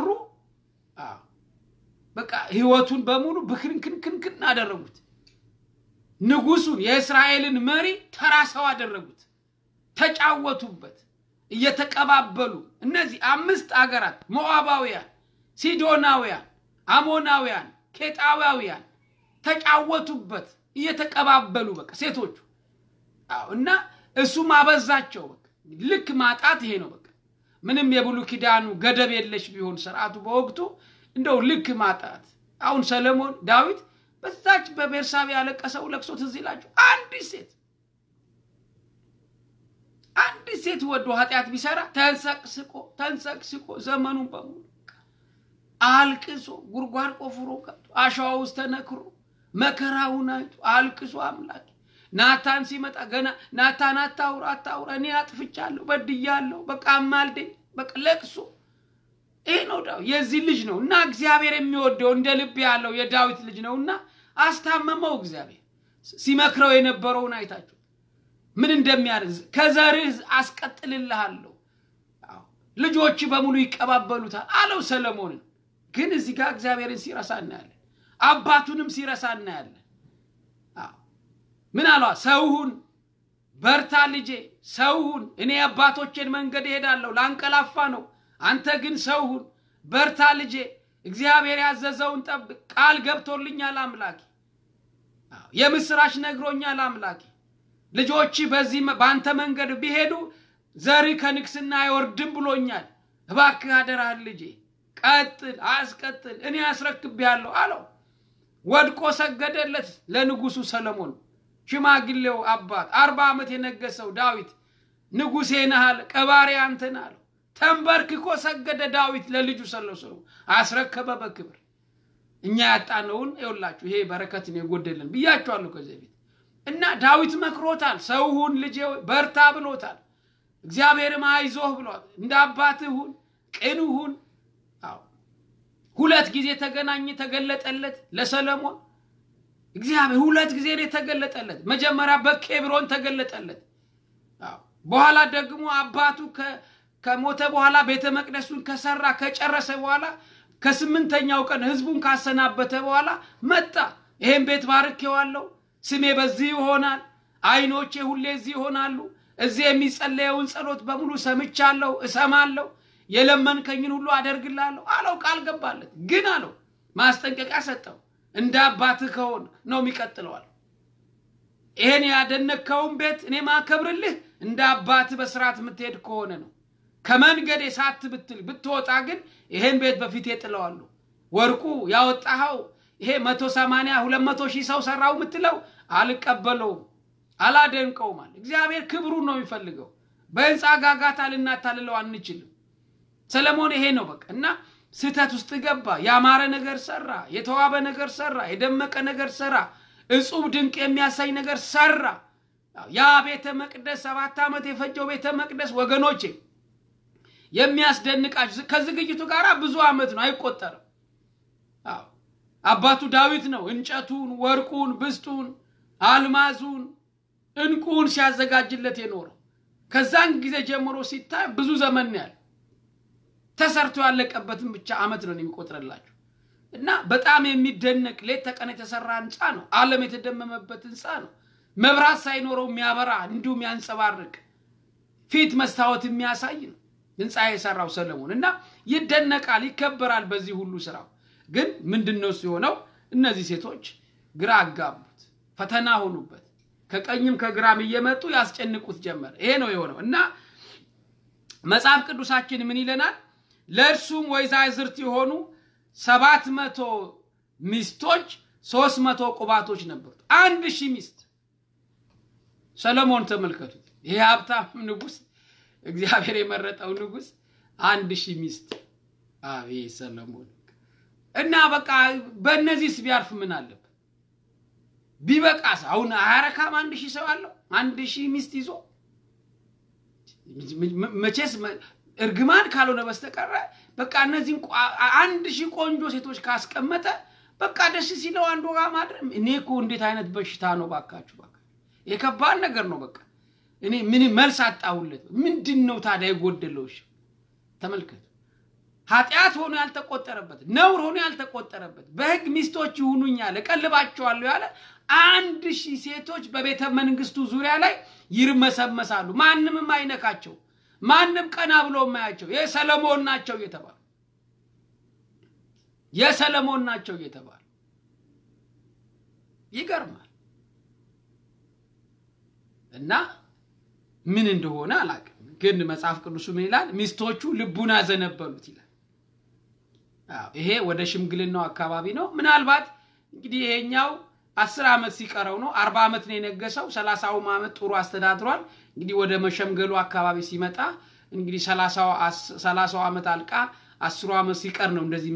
በቃ ህይወቱን በሙሉ ብክንክንክንክን አደረጉት ንጉሱን የእስራኤልን መሪ ተራ ሰው አደረጉት ተጫወቱበት እየተቀባበሉ እነዚህ አምስት አገራት ሞዓባውያን ሲዶናውያን አሞናውያን ኬጣውያውያን ተጫወቱበት እየተቀባበሉ በቃ ሴቶቹ እና እሱም አበዛቸው በቃ ልክ ማጣት ይሄ ነው በቃ ምንም የብሉ ኪዳኑ ገደብ የለሽ ቢሆን ስርዓቱ በወቅቱ እንደው ልክ ማጣት አሁን ሰለሞን ዳዊት በዛች በቤርሳቤ ያለቀሰው ለቅሶ ትዝ ይላችሁ አንዲት ሴት አንዲት ሴት ወዶ ኃጢአት ቢሰራ ተንሰቅስቆ ተንሰቅስቆ ዘመኑን በሙሉ አልቅሶ ጉድጓድ ቆፍሮ ከብቶ አሸዋ ውስጥ ተነክሮ መከራውን አይቶ አልቅሶ አምላክ ናታን ሲመጣ ገና ናታን አታውራ አታውራ እኔ አጥፍቻለሁ በድያለሁ በቃ አማልደኝ በቃ ለቅሶ ይሄ ነው ዳዊት የዚህ ልጅ ነው እና እግዚአብሔር የሚወደው እንደ ልብ ያለው የዳዊት ልጅ ነው እና አስታመመው እግዚአብሔር ሲመክረው የነበረውን አይታችሁ ምን እንደሚያደርግ ከዘርህ አስቀጥልልሃለሁ ልጆች በሙሉ ይቀባበሉታል አለው ሰለሞንን ግን እዚህ ጋር እግዚአብሔርን ሲረሳ እናያለን አባቱንም ሲረሳ እናያለን። ምን አሏ? ሰውሁን በርታ ልጄ፣ ሰውሁን እኔ አባቶቼን መንገድ እሄዳለሁ፣ ላንቀላፋ ነው። አንተ ግን ሰውሁን በርታ ልጄ፣ እግዚአብሔር ያዘዘውን ጠብቅ። ቃል ገብቶልኛል አምላኬ፣ የምስራች ነግሮኛል አምላኬ። ልጆች በዚህ በአንተ መንገድ ቢሄዱ ዘር ከንግስና አይወርድም ብሎኛል። እባክህ አደራህን ልጄ ቀጥል፣ አስቀጥል፣ እኔ አስረክቤሃለሁ አለው። ወድቆ ሰገደለት ለንጉሱ ሰለሞን። ሽማግሌው አባት አርባ ዓመት የነገሰው ዳዊት ንጉሴ ነህ አለ። ቀባሪ አንተ ነህ አለው። ተንበርክኮ ሰገደ ዳዊት ለልጁ ሰለሞን፣ አስረከበ በክብር። እኛ ያጣነውን ይኸውላችሁ፣ ይሄ በረከትን የጎደልን ብያችኋለሁ ከዚህ በፊት እና ዳዊት መክሮታል። ሰውሁን ልጄ በርታ ብሎታል። እግዚአብሔርም አይዞህ ብሏል። እንደ አባትህ ሁን፣ ቅን ሁን። ሁለት ጊዜ ተገናኘ፣ ተገለጠለት ለሰለሞን እግዚአብሔር ሁለት ጊዜ ነው የተገለጠለት። መጀመሪያ በኬብሮን ተገለጠለት። በኋላ ደግሞ አባቱ ከሞተ በኋላ ቤተ መቅደሱን ከሰራ ከጨረሰ በኋላ ከስምንተኛው ቀን ህዝቡን ካሰናበተ በኋላ መጣ። ይሄን ቤት ባርኬዋለሁ፣ ስሜ በዚህ ይሆናል፣ አይኖቼ ሁሌ እዚህ ይሆናሉ፣ እዚህ የሚጸለየውን ጸሎት በሙሉ ሰምቻለሁ፣ እሰማለሁ፣ የለመንከኝን ሁሉ አደርግላለሁ አለው። ቃል ገባለት። ግን አለው ማስጠንቀቂያ ሰጠው። እንደ አባትህ ከሆን ነው የሚቀጥለዋል። ይሄን ያደነከውን ቤት እኔ ማከብርልህ እንደ አባትህ በስርዓት የምትሄድ ከሆነ ነው። ከመንገዴ ሳት ብትል ብትወጣ ግን ይሄን ቤት በፊት ጥለዋለሁ። ወርቁ ያወጣኸው ይሄ መቶ ሰማንያ ሁለት መቶ ሺህ ሰው ሰራው የምትለው አልቀበለውም፣ አላደንቀውም አለ። እግዚአብሔር ክብሩን ነው የሚፈልገው። በህንፃ ጋጋታ ልናታልለው አንችልም። ሰለሞን ይሄ ነው በቃ እና ስህተት ውስጥ ገባ። ያማረ ነገር ሰራ፣ የተዋበ ነገር ሰራ፣ የደመቀ ነገር ሰራ፣ እጹብ ድንቅ የሚያሳይ ነገር ሰራ። ያ ቤተ መቅደስ ሰባት ዓመት የፈጀው ቤተ መቅደስ ወገኖቼ የሚያስደንቃችሁ ከዝግጅቱ ጋር ብዙ ዓመት ነው አይቆጠርም። አባቱ ዳዊት ነው እንጨቱን፣ ወርቁን፣ ብስጡን፣ አልማዙን፣ እንቁን ሲያዘጋጅለት የኖረው ከዛን ጊዜ ጀምሮ ሲታይ ብዙ ዘመን ነው ያለ ተሰርቶ ያለቀበትን ብቻ ዓመት ነው የሚቆጥርላችሁ እና በጣም የሚደነቅ ሌት ተቀን የተሰራ ህንፃ ነው። ዓለም የተደመመበት ህንፃ ነው። መብራት ሳይኖረው የሚያበራ እንዲሁም ያንጸባርቅ ፊት መስታወት የሚያሳይ ነው ህንፃ የሰራው ሰለሞን እና ይደነቃል፣ ይከበራል በዚህ ሁሉ ስራው። ግን ምንድን ነው የሆነው? እነዚህ ሴቶች ግራ አጋቡት፣ ፈተና ሆኑበት። ከቀኝም ከግራም እየመጡ ያስጨንቁት ጀመር። ይሄ ነው የሆነው እና መጽሐፍ ቅዱሳችን ምን ይለናል? ለእርሱም ወይዛዝርት የሆኑ ሰባት መቶ ሚስቶች ሶስት መቶ ቁባቶች ነበሩት። አንድ ሺህ ሚስት ሰለሞን ተመልከቱት። ይሄ ሀብታም ንጉሥ፣ እግዚአብሔር የመረጠው ንጉሥ አንድ ሺህ ሚስት። አቤት ሰለሞን እና በቃ በእነዚህስ ቢያርፍ ምን አለበት? ቢበቃስ? አሁን አያረካም? አንድ ሺህ ሰው አለው አንድ ሺህ ሚስት ይዞ መቼስ እርግማን ካልሆነ በስተቀረ በቃ እነዚህም አንድ ሺህ ቆንጆ ሴቶች ካስቀመጠ በቃ ደስ ሲለው አንዱ ጋር ማድረግ። እኔ እኮ እንዴት አይነት በሽታ ነው ባካችሁ፣ ባካችሁ የከባድ ነገር ነው። በቃ እኔ ምን መልስ አጣሁለት። ምንድን ነው ታዲያ የጎደለው? ተመልከቱ። ኃጢአት ሆኖ ያልተቆጠረበት ነውር ሆኖ ያልተቆጠረበት በሕግ ሚስቶች ይሁኑኝ ያለ እቀልባቸዋለሁ ያለ አንድ ሺህ ሴቶች በቤተ መንግስቱ ዙሪያ ላይ ይርመሰመሳሉ። ማንምም አይነካቸው ማንም ቀና ብሎ የማያቸው የሰለሞን ናቸው እየተባሉ የሰለሞን ናቸው እየተባሉ ይገርማል። እና ምን እንደሆነ አላውቅም፣ ግን መጽሐፍ ቅዱሱ ምን ይላል? ሚስቶቹ ልቡን አዘነበሉት ይላል። ይሄ ወደ ሽምግልናው አካባቢ ነው። ምናልባት እንግዲህ ይሄኛው አስር ዓመት ሲቀረው ነው። አርባ ዓመት ነው የነገሰው። ሰላሳውም ዓመት ጥሩ አስተዳድሯል። እንግዲህ ወደ መሸምገሉ አካባቢ ሲመጣ እንግዲህ ሰላሳው ዓመት አልቃ አስሩ ዓመት ሲቀር ነው እንደዚህ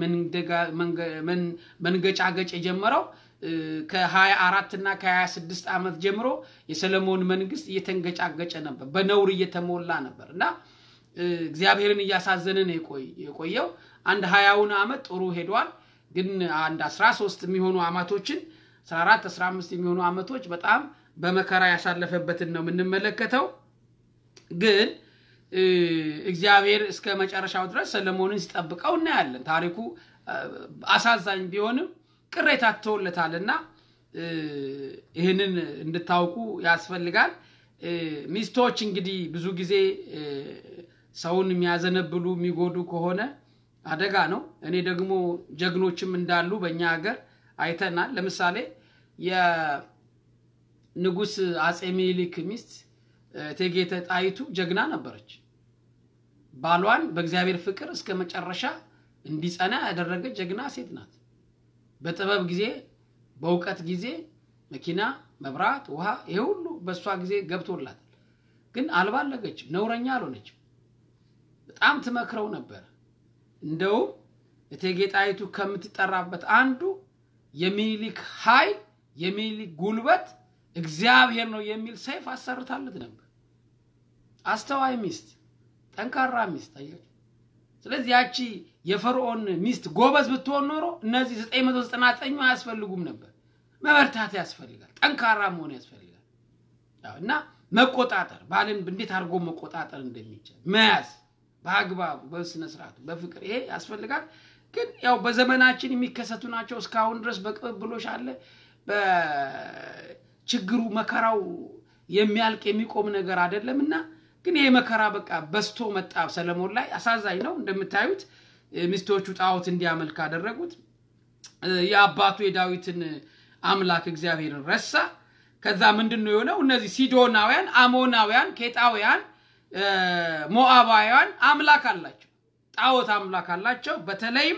መንገጫገጭ የጀመረው። ከሀያ አራት እና ከሀያ ስድስት ዓመት ጀምሮ የሰለሞን መንግስት እየተንገጫገጨ ነበር፣ በነውር እየተሞላ ነበር እና እግዚአብሔርን እያሳዘነ ነው የቆየው። አንድ ሀያውን ዓመት ጥሩ ሄዷል። ግን አንድ አስራ ሶስት የሚሆኑ ዓመቶችን አስራ አራት አስራ አምስት የሚሆኑ ዓመቶች በጣም በመከራ ያሳለፈበትን ነው የምንመለከተው። ግን እግዚአብሔር እስከ መጨረሻው ድረስ ሰለሞንን ሲጠብቀው እናያለን። ታሪኩ አሳዛኝ ቢሆንም ቅሬታ ትተውለታልና ይህንን እንድታውቁ ያስፈልጋል። ሚስቶች እንግዲህ ብዙ ጊዜ ሰውን የሚያዘነብሉ የሚጎዱ ከሆነ አደጋ ነው። እኔ ደግሞ ጀግኖችም እንዳሉ በእኛ ሀገር አይተናል። ለምሳሌ የንጉሥ አጼ ሚኒሊክ ሚስት እቴጌ ጣይቱ ጀግና ነበረች። ባሏን በእግዚአብሔር ፍቅር እስከ መጨረሻ እንዲጸና ያደረገ ጀግና ሴት ናት። በጥበብ ጊዜ፣ በእውቀት ጊዜ መኪና፣ መብራት፣ ውሃ ይሄ ሁሉ በእሷ ጊዜ ገብቶላታል። ግን አልባለገችም፣ ነውረኛ አልሆነችም። በጣም ትመክረው ነበር። እንደውም እቴጌ ጣይቱ ከምትጠራበት አንዱ የሚኒሊክ ኃይል የሚኒሊክ ጉልበት እግዚአብሔር ነው የሚል ሰይፍ አሰርታለት ነበር። አስተዋይ ሚስት፣ ጠንካራ ሚስት አያችሁ። ስለዚህ ያቺ የፈርዖን ሚስት ጎበዝ ብትሆን ኖሮ እነዚህ 999 አያስፈልጉም ነበር። መበርታት ያስፈልጋል፣ ጠንካራ መሆን ያስፈልጋል እና መቆጣጠር ባልን እንዴት አድርጎ መቆጣጠር እንደሚቻል መያዝ በአግባቡ በስነ ስርዓቱ በፍቅር ይሄ ያስፈልጋል። ግን ያው በዘመናችን የሚከሰቱ ናቸው። እስካሁን ድረስ በቅብብሎሽ አለ። በችግሩ መከራው የሚያልቅ የሚቆም ነገር አይደለም እና ግን ይሄ መከራ በቃ በስቶ መጣ። ሰለሞን ላይ አሳዛኝ ነው። እንደምታዩት ሚስቶቹ ጣዖት እንዲያመልክ አደረጉት። የአባቱ የዳዊትን አምላክ እግዚአብሔርን ረሳ። ከዛ ምንድን ነው የሆነው? እነዚህ ሲዶናውያን፣ አሞናውያን፣ ኬጣውያን ሞአባውያን አምላክ አላቸው፣ ጣዖት አምላክ አላቸው። በተለይም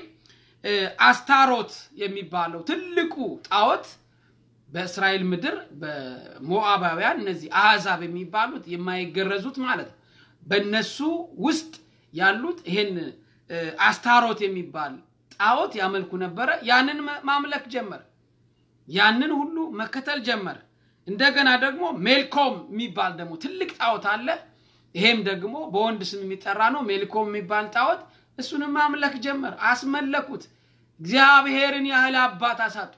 አስታሮት የሚባለው ትልቁ ጣዖት በእስራኤል ምድር በሞአባውያን እነዚህ አሕዛብ የሚባሉት የማይገረዙት ማለት ነው። በእነሱ ውስጥ ያሉት ይሄን አስታሮት የሚባል ጣዖት ያመልኩ ነበረ። ያንን ማምለክ ጀመረ። ያንን ሁሉ መከተል ጀመረ። እንደገና ደግሞ ሜልኮም የሚባል ደግሞ ትልቅ ጣዖት አለ። ይሄም ደግሞ በወንድ ስም የሚጠራ ነው። ሜልኮም የሚባል ጣዖት እሱንም ማምለክ ጀመር። አስመለኩት። እግዚአብሔርን ያህል አባት አሳጡት።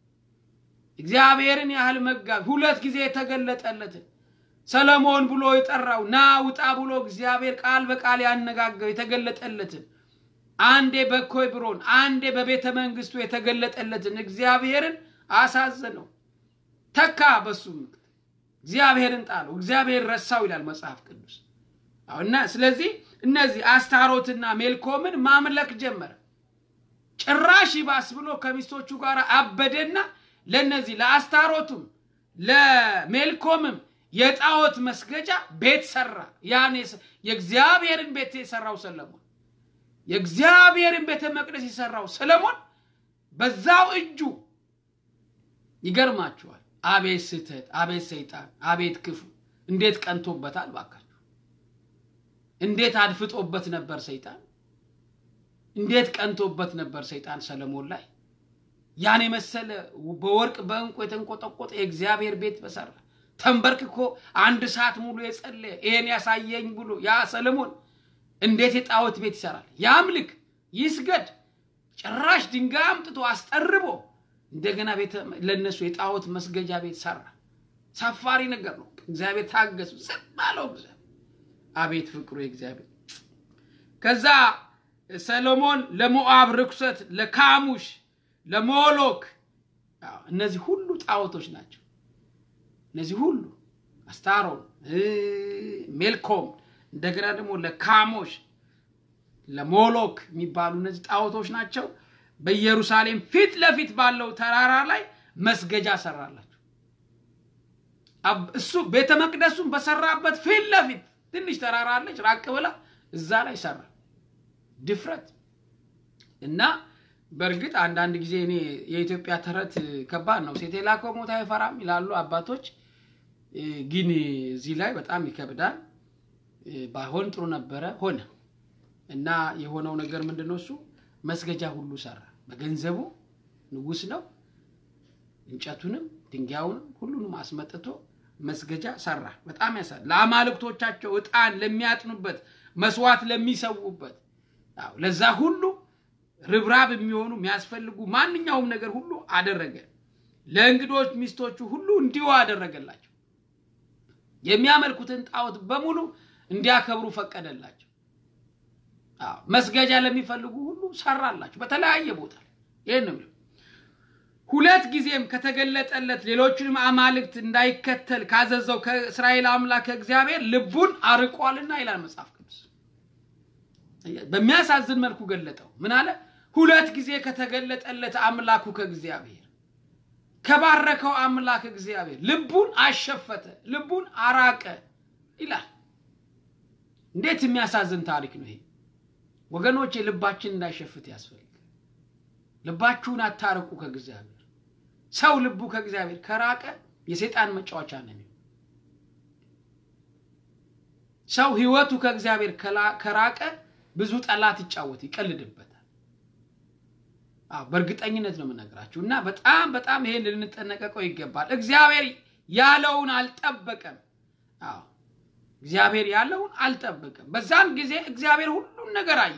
እግዚአብሔርን ያህል መጋቢ ሁለት ጊዜ የተገለጠለትን ሰለሞን ብሎ የጠራው ና ውጣ ብሎ እግዚአብሔር ቃል በቃል ያነጋገው የተገለጠለትን አንዴ በኮብሮን አንዴ በቤተ መንግስቱ የተገለጠለትን እግዚአብሔርን አሳዘነው። ተካ በሱ ምክት እግዚአብሔርን ጣለው። እግዚአብሔር ረሳው ይላል መጽሐፍ ቅዱስ። እና ስለዚህ እነዚህ አስታሮትና ሜልኮምን ማምለክ ጀመረ። ጭራሽ ይባስ ብሎ ከሚስቶቹ ጋር አበደና ለነዚህ ለአስታሮቱም ለሜልኮምም የጣዖት መስገጃ ቤት ሰራ። ያን የእግዚአብሔርን ቤት የሰራው ሰለሞን የእግዚአብሔርን ቤተ መቅደስ የሰራው ሰለሞን በዛው እጁ ይገርማችኋል። አቤት ስህተት፣ አቤት ሰይጣን፣ አቤት ክፉ! እንዴት ቀንቶበታል ባካችሁ! እንዴት አድፍጦበት ነበር ሰይጣን! እንዴት ቀንቶበት ነበር ሰይጣን ሰለሞን ላይ ያን የመሰለ በወርቅ በእንቁ የተንቆጠቆጠ የእግዚአብሔር ቤት በሰራ ተንበርክኮ አንድ ሰዓት ሙሉ የጸለየ ይሄን ያሳየኝ ብሎ ያ ሰለሞን እንዴት የጣዖት ቤት ይሰራል? ያምልክ፣ ይስገድ። ጭራሽ ድንጋይ አምጥቶ አስጠርቦ እንደገና ለነሱ የጣዖት መስገጃ ቤት ሰራ። ሰፋሪ ነገር ነው። እግዚአብሔር ታገሱ፣ ዝም አለው እግዚአብሔር። አቤት ፍቅሩ የእግዚአብሔር። ከዛ ሰሎሞን ለሞአብ ርኩሰት፣ ለካሙሽ፣ ለሞሎክ እነዚህ ሁሉ ጣዖቶች ናቸው። እነዚህ ሁሉ አስታሮን፣ ሜልኮም እንደገና ደግሞ ለካሞሽ ለሞሎክ የሚባሉ እነዚህ ጣዖቶች ናቸው። በኢየሩሳሌም ፊት ለፊት ባለው ተራራ ላይ መስገጃ ሰራላቸው። እሱ ቤተ መቅደሱን በሰራበት ፊት ለፊት ትንሽ ተራራ አለች፣ ራቅ ብላ እዛ ላይ ሰራ። ድፍረት እና በእርግጥ አንዳንድ ጊዜ እኔ የኢትዮጵያ ተረት ከባድ ነው። ሴት የላከው ሞት አይፈራም ይላሉ አባቶች። ግን እዚህ ላይ በጣም ይከብዳል። ባይሆን ጥሩ ነበረ፣ ሆነ እና የሆነው ነገር ምንድን ነው? እሱ መስገጃ ሁሉ ሰራ። በገንዘቡ ንጉሥ ነው። እንጨቱንም ድንጋዩንም ሁሉንም አስመጥቶ መስገጃ ሰራ። በጣም ያሳ ለአማልክቶቻቸው ዕጣን ለሚያጥኑበት መስዋዕት ለሚሰዉበት ለዛ ሁሉ ርብራብ የሚሆኑ የሚያስፈልጉ ማንኛውም ነገር ሁሉ አደረገ። ለእንግዶች ሚስቶቹ ሁሉ እንዲሁ አደረገላቸው። የሚያመልኩትን ጣዖት በሙሉ እንዲያከብሩ ፈቀደላቸው። መስገጃ ለሚፈልጉ ሁሉ ሰራላቸው በተለያየ ቦታ ይህን ሁለት ጊዜም ከተገለጠለት ሌሎቹንም አማልክት እንዳይከተል ካዘዘው ከእስራኤል አምላክ እግዚአብሔር ልቡን አርቋልና ይላል መጽሐፍ ቅዱስ። በሚያሳዝን መልኩ ገለጠው። ምን አለ? ሁለት ጊዜ ከተገለጠለት አምላኩ ከእግዚአብሔር ከባረከው አምላክ እግዚአብሔር ልቡን አሸፈተ፣ ልቡን አራቀ ይላል። እንዴት የሚያሳዝን ታሪክ ነው ይሄ! ወገኖች ልባችን እንዳይሸፍት ያስፈልጋል። ልባችሁን አታርቁ ከእግዚአብሔር። ሰው ልቡ ከእግዚአብሔር ከራቀ የሰይጣን መጫወቻ ነው የሚሆነው። ሰው ህይወቱ ከእግዚአብሔር ከራቀ ብዙ ጠላት ይጫወት ይቀልድበታል። አዎ በእርግጠኝነት ነው የምነግራችሁ እና በጣም በጣም ይሄን ልንጠነቀቀው ይገባል። እግዚአብሔር ያለውን አልጠበቀም። አዎ እግዚአብሔር ያለውን አልጠበቀም። በዛን ጊዜ እግዚአብሔር ሁሉን ነገር አየ፣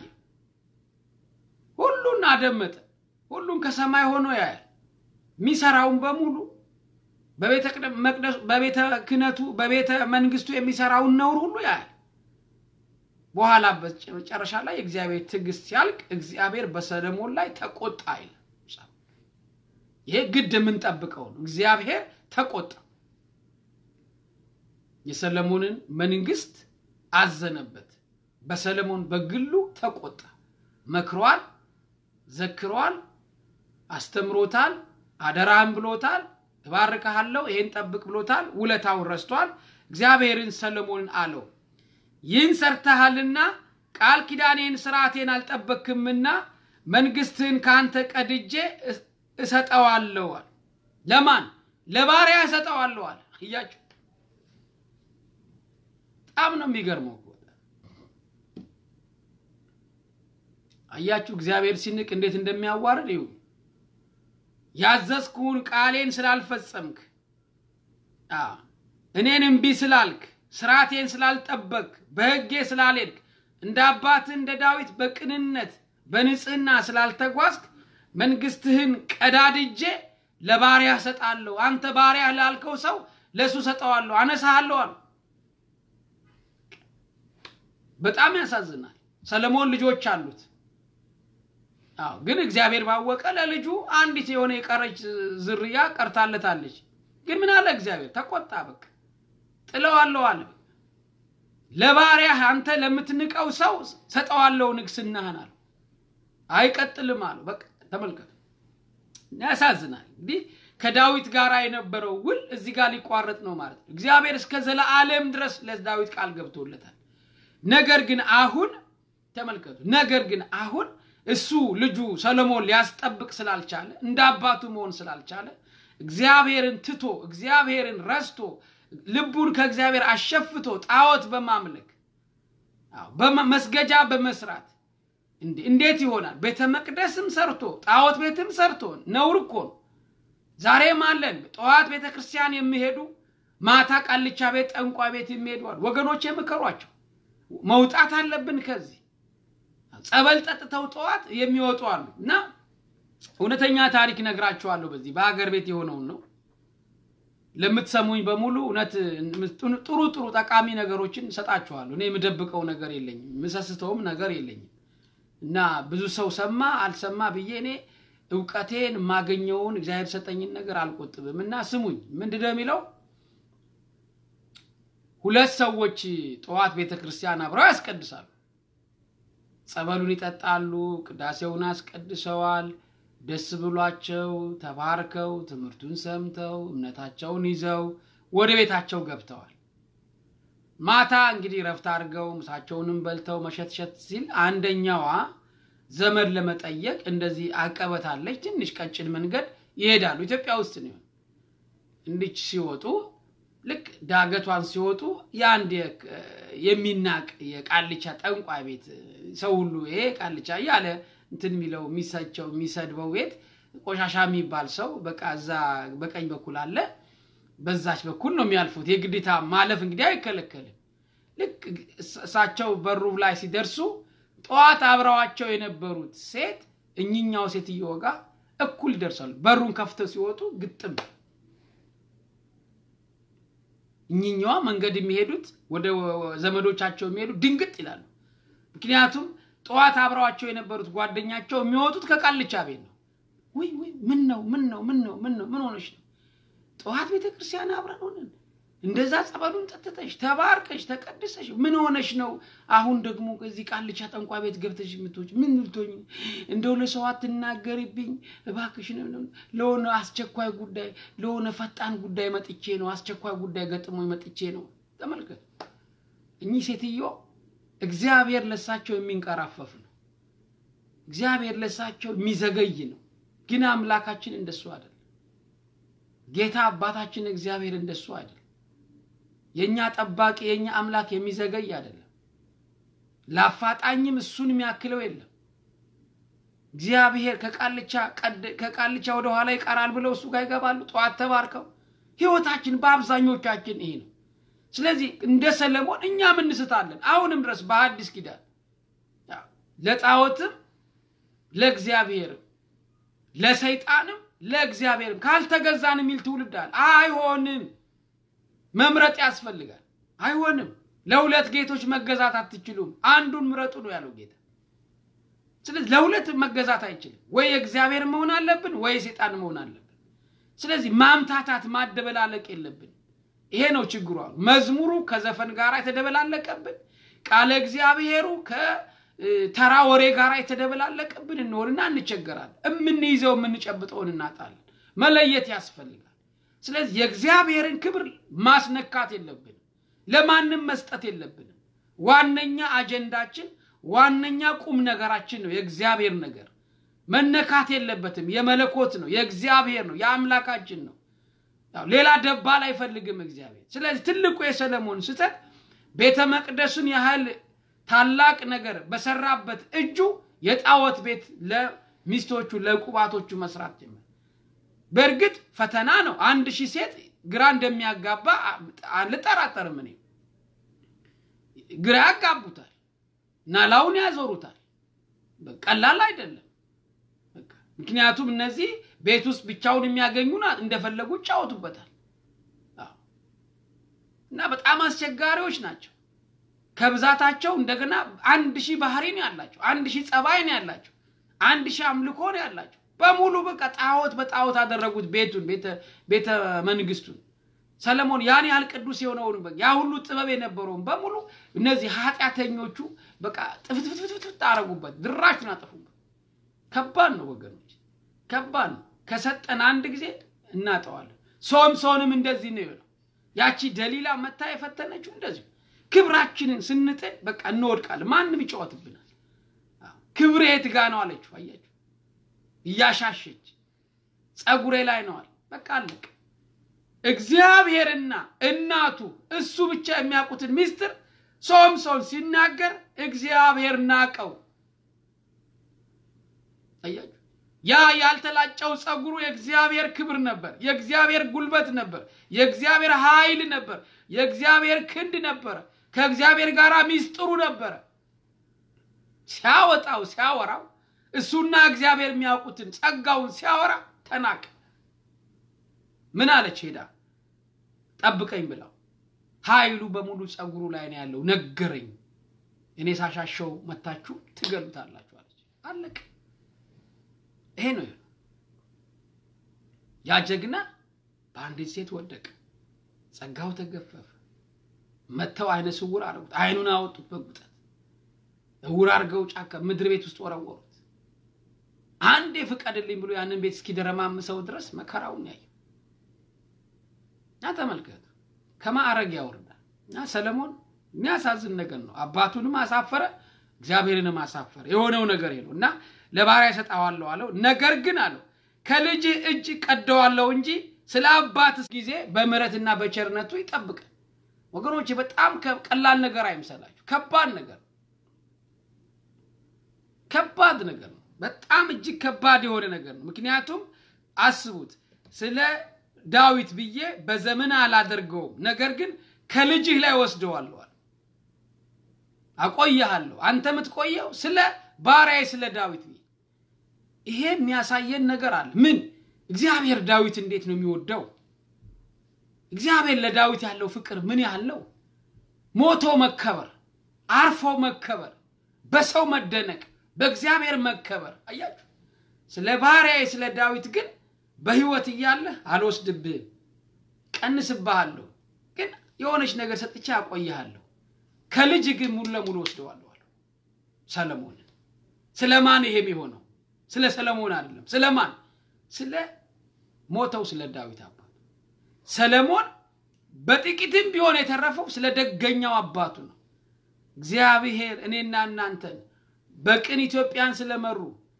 ሁሉን አደመጠ። ሁሉን ከሰማይ ሆኖ ያያል። የሚሰራውን በሙሉ በቤተ ክህነቱ በቤተ መንግስቱ የሚሰራውን ነውር ሁሉ ያያል። በኋላ መጨረሻ ላይ የእግዚአብሔር ትዕግስት ሲያልቅ እግዚአብሔር በሰለሞን ላይ ተቆጣ ይላል። ይሄ ግድ የምንጠብቀው ነው። እግዚአብሔር ተቆጣ፣ የሰለሞንን መንግስት አዘነበት። በሰለሞን በግሉ ተቆጣ። መክሯል፣ ዘክሯል፣ አስተምሮታል፣ አደራህን ብሎታል፣ እባርክሃለሁ፣ ይሄን ጠብቅ ብሎታል። ውለታውን ረስቷል። እግዚአብሔርን ሰለሞንን አለው ይህን ሰርተሃልና ቃል ኪዳኔን ስርዓቴን አልጠበክምና መንግስትህን ከአንተ ቀድጄ እሰጠዋለዋል። ለማን? ለባሪያ እሰጠዋለዋል። እያችሁ በጣም ነው የሚገርመው። አያችሁ እግዚአብሔር ሲንቅ እንዴት እንደሚያዋርድ ይሁ ያዘዝኩህን ቃሌን ስላልፈጸምክ እኔን እምቢ ስላልክ ስርዓቴን ስላልጠበቅ በሕጌ ስላልሄድክ እንደ አባትህ እንደ ዳዊት በቅንነት በንጽህና ስላልተጓዝክ መንግስትህን ቀዳድጄ ለባሪያ ሰጣለሁ። አንተ ባሪያ ላልከው ሰው ለእሱ ሰጠዋለሁ፣ አነሳሃለሁ አሉ። በጣም ያሳዝናል። ሰለሞን ልጆች አሉት። አዎ፣ ግን እግዚአብሔር ባወቀ ለልጁ አንዲት የሆነ የቀረች ዝርያ ቀርታለታለች። ግን ምን አለ እግዚአብሔር ተቆጣ። በቃ ጥለዋለሁ አለ። ለባሪያህ አንተ ለምትንቀው ሰው ሰጠዋለሁ ንግስናህን አለ። አይቀጥልም አሉ። በቃ ተመልከቱ፣ ያሳዝናል። እንግዲህ ከዳዊት ጋር የነበረው ውል እዚህ ጋር ሊቋረጥ ነው ማለት ነው። እግዚአብሔር እስከ ዘለዓለም ድረስ ለዳዊት ቃል ገብቶለታል። ነገር ግን አሁን ተመልከቱ፣ ነገር ግን አሁን እሱ ልጁ ሰሎሞን ሊያስጠብቅ ስላልቻለ እንደ አባቱ መሆን ስላልቻለ እግዚአብሔርን ትቶ እግዚአብሔርን ረስቶ ልቡን ከእግዚአብሔር አሸፍቶ ጣዖት በማምለክ መስገጃ በመስራት እንዴት ይሆናል? ቤተ መቅደስም ሰርቶ ጣዖት ቤትም ሰርቶ ነውር እኮ ነው። ዛሬም አለን ጠዋት ቤተ ክርስቲያን የሚሄዱ ማታ ቃልቻ ቤት፣ ጠንቋ ቤት የሚሄዱ አሉ። ወገኖች የምከሯቸው መውጣት አለብን ከዚህ ጸበል ጠጥተው ጠዋት የሚወጡ አሉ። እና እውነተኛ ታሪክ ነግራችኋለሁ። በዚህ በሀገር ቤት የሆነውን ነው ለምትሰሙኝ በሙሉ እውነት ጥሩ ጥሩ ጠቃሚ ነገሮችን እሰጣችኋለሁ። እኔ የምደብቀው ነገር የለኝም፣ የምሰስተውም ነገር የለኝም። እና ብዙ ሰው ሰማ አልሰማ ብዬ እኔ እውቀቴን የማገኘውን እግዚአብሔር ሰጠኝን ነገር አልቆጥብም። እና ስሙኝ፣ ምንድን ነው የሚለው? ሁለት ሰዎች ጠዋት ቤተ ክርስቲያን አብረው ያስቀድሳሉ። ጸበሉን ይጠጣሉ፣ ቅዳሴውን አስቀድሰዋል። ደስ ብሏቸው ተባርከው ትምህርቱን ሰምተው እምነታቸውን ይዘው ወደ ቤታቸው ገብተዋል። ማታ እንግዲህ ረፍት አድርገው ምሳቸውንም በልተው መሸትሸት ሲል አንደኛዋ ዘመድ ለመጠየቅ እንደዚህ አቀበታለች፣ ትንሽ ቀጭን መንገድ ይሄዳሉ። ኢትዮጵያ ውስጥ ነው። እንዲች ሲወጡ ልክ ዳገቷን ሲወጡ የአንድ የሚናቅ የቃልቻ ጠንቋይ ቤት ሰው ሁሉ ይሄ ቃልቻ እያለ እንትን የሚለው የሚሰቸው የሚሰድበው ቤት ቆሻሻ የሚባል ሰው በቃ እዛ በቀኝ በኩል አለ። በዛች በኩል ነው የሚያልፉት። የግዴታ ማለፍ እንግዲህ አይከለከልም። ልክ እሳቸው በሩ ላይ ሲደርሱ ጠዋት አብረዋቸው የነበሩት ሴት እኝኛው ሴትየው ጋር እኩል ይደርሳሉ። በሩን ከፍተው ሲወጡ ግጥም እኝኛዋ መንገድ የሚሄዱት ወደ ዘመዶቻቸው የሚሄዱ ድንግጥ ይላሉ። ምክንያቱም ጠዋት አብረዋቸው የነበሩት ጓደኛቸው የሚወጡት ከቃልቻ ቤት ነው። ወይ ወይ ምን ነው ምን ነው ምን ነው ምን ነው ምን ሆነሽ ነው? ጠዋት ቤተ ክርስቲያን አብረን ሆነን እንደዛ ጸበሉን ጠጥተሽ ተባርከሽ ተቀድሰሽ ምን ሆነሽ ነው? አሁን ደግሞ እዚህ ቃልቻ ጠንቋ ቤት ገብተሽ የምትወጪ ምን ልትሆኝ? እንደው ለሰው አትናገሪብኝ እባክሽ። ለሆነ አስቸኳይ ጉዳይ ለሆነ ፈጣን ጉዳይ መጥቼ ነው፣ አስቸኳይ ጉዳይ ገጥሞ መጥቼ ነው። ተመልከት፣ እኚህ ሴትዮ እግዚአብሔር ለሳቸው የሚንቀራፈፍ ነው። እግዚአብሔር ለሳቸው የሚዘገይ ነው። ግን አምላካችን እንደሱ አይደለም። ጌታ አባታችን እግዚአብሔር እንደሱ አይደለም። የእኛ ጠባቂ የእኛ አምላክ የሚዘገይ አይደለም። ለአፋጣኝም እሱን የሚያክለው የለም። እግዚአብሔር ከቃልቻ ወደ ኋላ ይቀራል ብለው እሱ ጋር ይገባሉ። ጠዋት ተባርከው ህይወታችን በአብዛኞቻችን ይሄ ነው። ስለዚህ እንደ ሰለሞን እኛም እንስታለን። አሁንም ድረስ በሐዲስ ኪዳን ለጣዖትም ለእግዚአብሔርም ለሰይጣንም ለእግዚአብሔርም ካልተገዛን የሚል ትውልድ አለ። አይሆንም። መምረጥ ያስፈልጋል። አይሆንም። ለሁለት ጌቶች መገዛት አትችሉም፣ አንዱን ምረጡ ነው ያለው ጌታ። ስለዚህ ለሁለት መገዛት አይችልም። ወይ የእግዚአብሔር መሆን አለብን፣ ወይ የሰይጣን መሆን አለብን። ስለዚህ ማምታታት ማደበላለቅ የለብን። ይሄ ነው ችግሩ። አሉ መዝሙሩ ከዘፈን ጋር የተደበላለቀብን፣ ቃለ እግዚአብሔሩ ከተራ ወሬ ጋር የተደበላለቀብን እንሆንና እንቸገራለን። የምንይዘው የምንጨብጠውን እናጣለን። መለየት ያስፈልጋል። ስለዚህ የእግዚአብሔርን ክብር ማስነካት የለብንም። ለማንም መስጠት የለብንም። ዋነኛ አጀንዳችን ዋነኛ ቁም ነገራችን ነው የእግዚአብሔር ነገር መነካት የለበትም። የመለኮት ነው፣ የእግዚአብሔር ነው፣ የአምላካችን ነው። ሌላ ደባል አይፈልግም እግዚአብሔር። ስለዚህ ትልቁ የሰለሞን ስህተት ቤተ መቅደሱን ያህል ታላቅ ነገር በሰራበት እጁ የጣዖት ቤት ለሚስቶቹ ለቁባቶቹ መስራት ጀመረ። በእርግጥ ፈተና ነው። አንድ ሺህ ሴት ግራ እንደሚያጋባ አልጠራጠርም። እኔ ግራ ያጋቡታል፣ ናላውን ያዞሩታል። ቀላል አይደለም። ምክንያቱም እነዚህ ቤት ውስጥ ብቻውን የሚያገኙ እንደፈለጉ ይጫወቱበታል እና በጣም አስቸጋሪዎች ናቸው። ከብዛታቸው እንደገና አንድ ሺህ ባህሪ ነው ያላቸው፣ አንድ ሺህ ጸባይ ነው ያላቸው፣ አንድ ሺህ አምልኮ ነው ያላቸው። በሙሉ በቃ ጣዖት በጣዖት አደረጉት ቤቱን ቤተ መንግስቱን። ሰለሞን ያን ያህል ቅዱስ የሆነውን ያ ሁሉ ጥበብ የነበረውን በሙሉ እነዚህ ኃጢአተኞቹ በቃ ጥፍትፍትፍት አረጉበት፣ ድራሹን አጠፉበት። ከባድ ነው ወገኖች፣ ከባድ ነው። ከሰጠን አንድ ጊዜ እናጠዋለን። ሶምሶንም እንደዚህ ነው የሆነው። ያቺ ደሊላ መታ የፈተነችው እንደዚሁ ክብራችንን ስንጥል በቃ እንወድቃለን። ማንም ይጫወትብናል። ክብሬ የት ጋ ነው አለችው። አያችሁ እያሻሸች ጸጉሬ ላይ ነዋል። በቃ አለቅ። እግዚአብሔርና እናቱ እሱ ብቻ የሚያውቁትን ሚስጥር ሶምሶን ሲናገር እግዚአብሔር ናቀው። አያችሁ ያ ያልተላጨው ጸጉሩ የእግዚአብሔር ክብር ነበር፣ የእግዚአብሔር ጉልበት ነበር፣ የእግዚአብሔር ኃይል ነበር፣ የእግዚአብሔር ክንድ ነበረ፣ ከእግዚአብሔር ጋር ሚስጥሩ ነበረ። ሲያወጣው ሲያወራው እሱና እግዚአብሔር የሚያውቁትን ጸጋውን ሲያወራ ተናቀ። ምን አለች ሄዳ ጠብቀኝ ብላው ኃይሉ በሙሉ ጸጉሩ ላይ ነው ያለው ነገረኝ። እኔ ሳሻሸው መታችሁ ትገሉታላችሁ አለች። አለቅ ይሄ ነው ያ ጀግና በአንዲት ሴት ወደቀ። ጸጋው ተገፈፈ። መጥተው አይነ ስውር አረጉት። አይኑን አወጡት በጉጠት እውር አድርገው ጫካ ምድር ቤት ውስጥ ወረወሩት። አንዴ ፍቀድልኝ ብሎ ያንን ቤት እስኪደረማምሰው ድረስ መከራውን ያየ እና ተመልከቱ፣ ከማዕረግ ያወርዳል። እና ሰለሞን የሚያሳዝን ነገር ነው። አባቱንም አሳፈረ፣ እግዚአብሔርንም አሳፈረ። የሆነው ነገር ነው እና ለባሪያ እሰጠዋለሁ አለው። ነገር ግን አለው ከልጅ እጅ ቀደዋለሁ እንጂ ስለ አባት ጊዜ በምሕረትና በቸርነቱ ይጠብቃል። ወገኖች በጣም ቀላል ነገር አይምሰላችሁ። ከባድ ነገር ከባድ ነገር ነው። በጣም እጅግ ከባድ የሆነ ነገር ነው። ምክንያቱም አስቡት፣ ስለ ዳዊት ብዬ በዘመን አላደርገውም፣ ነገር ግን ከልጅህ ላይ ወስደዋለዋል፣ አቆየሃለሁ። አንተ የምትቆየው ስለ ባሪያዬ ስለ ዳዊት ብዬ። ይሄ የሚያሳየን ነገር አለ። ምን እግዚአብሔር ዳዊት እንዴት ነው የሚወደው? እግዚአብሔር ለዳዊት ያለው ፍቅር ምን ያህል ነው? ሞቶ መከበር፣ አርፎ መከበር፣ በሰው መደነቅ፣ በእግዚአብሔር መከበር። አያችሁ ስለ ባሪያዬ ስለ ዳዊት ግን በሕይወት እያለህ አልወስድብህም፣ ቀንስብሃለሁ፣ ግን የሆነች ነገር ሰጥቼ አቆይሃለሁ። ከልጅ ግን ሙሉ ለሙሉ ወስደዋለሁ አለው ሰለሞንን። ስለ ማን ይሄ የሚሆነው? ስለ ሰለሞን አይደለም። ስለ ማን? ስለ ሞተው ስለ ዳዊት አባቱ። ሰለሞን በጥቂትም ቢሆን የተረፈው ስለ ደገኛው አባቱ ነው። እግዚአብሔር እኔና እናንተን በቅን ኢትዮጵያን ስለመሩ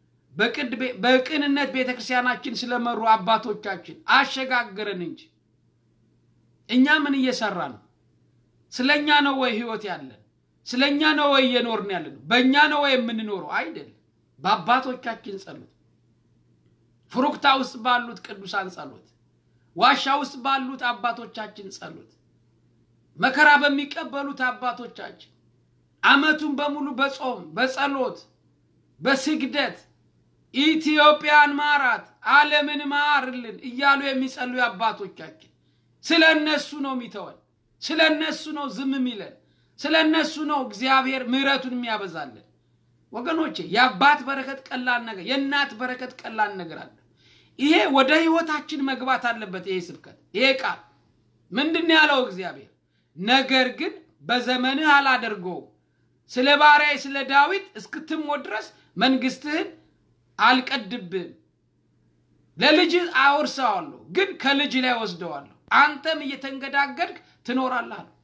በቅንነት ቤተ ክርስቲያናችን ስለመሩ አባቶቻችን አሸጋገረን እንጂ እኛ ምን እየሰራ ነው? ስለ እኛ ነው ወይ ህይወት ያለን? ስለ እኛ ነው ወይ እየኖርን ያለን? በእኛ ነው ወይ የምንኖረው? አይደለም። በአባቶቻችን ጸሎት፣ ፍሩክታ ውስጥ ባሉት ቅዱሳን ጸሎት፣ ዋሻ ውስጥ ባሉት አባቶቻችን ጸሎት፣ መከራ በሚቀበሉት አባቶቻችን ዓመቱን በሙሉ በጾም በጸሎት በስግደት ኢትዮጵያን ማራት ዓለምን ማርልን እያሉ የሚጸልዩ አባቶቻችን ስለ እነሱ ነው የሚተወን። ስለ እነሱ ነው ዝም የሚለን። ስለ እነሱ ነው እግዚአብሔር ምሕረቱን የሚያበዛለን። ወገኖቼ የአባት በረከት ቀላል ነገር፣ የእናት በረከት ቀላል ነገር አለ። ይሄ ወደ ህይወታችን መግባት አለበት። ይሄ ስብከት ይሄ ቃል ምንድን ያለው እግዚአብሔር? ነገር ግን በዘመንህ አላደርገውም ስለ ባሪያዬ ስለ ዳዊት እስክትሞት ድረስ መንግስትህን አልቀድብህም። ለልጅ አወርሰዋለሁ፣ ግን ከልጅ ላይ ወስደዋለሁ። አንተም እየተንገዳገድክ ትኖራለህ አለው።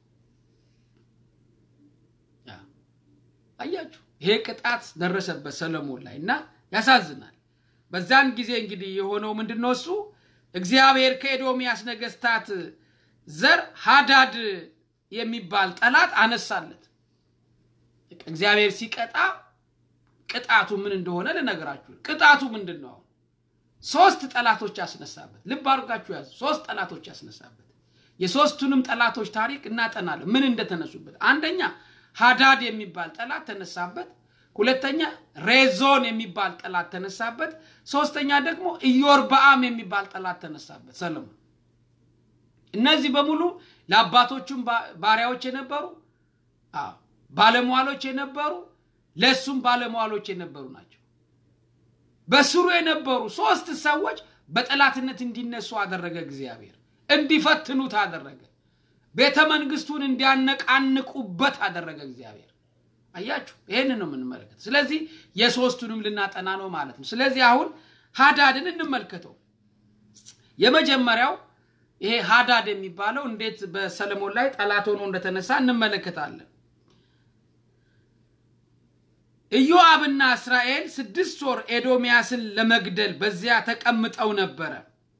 አያችሁ፣ ይሄ ቅጣት ደረሰበት ሰለሞን ላይ እና ያሳዝናል። በዛን ጊዜ እንግዲህ የሆነው ምንድን ነው? እሱ እግዚአብሔር ከኤዶምያስ ነገስታት ዘር ሃዳድ የሚባል ጠላት አነሳለት። እግዚአብሔር ሲቀጣ ቅጣቱ ምን እንደሆነ ልነግራችሁ። ቅጣቱ ምንድን ነው? አሁን ሶስት ጠላቶች ያስነሳበት። ልብ አድርጋችሁ ያዙ። ሶስት ጠላቶች ያስነሳበት። የሶስቱንም ጠላቶች ታሪክ እናጠናለን፣ ምን እንደተነሱበት። አንደኛ ሃዳድ የሚባል ጠላት ተነሳበት። ሁለተኛ ሬዞን የሚባል ጠላት ተነሳበት። ሶስተኛ ደግሞ ኢዮርብዓም የሚባል ጠላት ተነሳበት ሰለሞን። እነዚህ በሙሉ ለአባቶቹም ባሪያዎች የነበሩ ባለሟሎች የነበሩ ለእሱም ባለሟሎች የነበሩ ናቸው። በስሩ የነበሩ ሶስት ሰዎች በጠላትነት እንዲነሱ አደረገ እግዚአብሔር። እንዲፈትኑት አደረገ። ቤተ መንግስቱን እንዲያነቃንቁበት አደረገ እግዚአብሔር። አያችሁ፣ ይህንን ነው የምንመለከት። ስለዚህ የሶስቱንም ልናጠና ነው ማለት ነው። ስለዚህ አሁን ሃዳድን እንመልከተው። የመጀመሪያው ይሄ ሃዳድ የሚባለው እንዴት በሰለሞን ላይ ጠላት ሆኖ እንደተነሳ እንመለከታለን። ኢዮአብና እስራኤል ስድስት ወር ኤዶምያስን ለመግደል በዚያ ተቀምጠው ነበረ።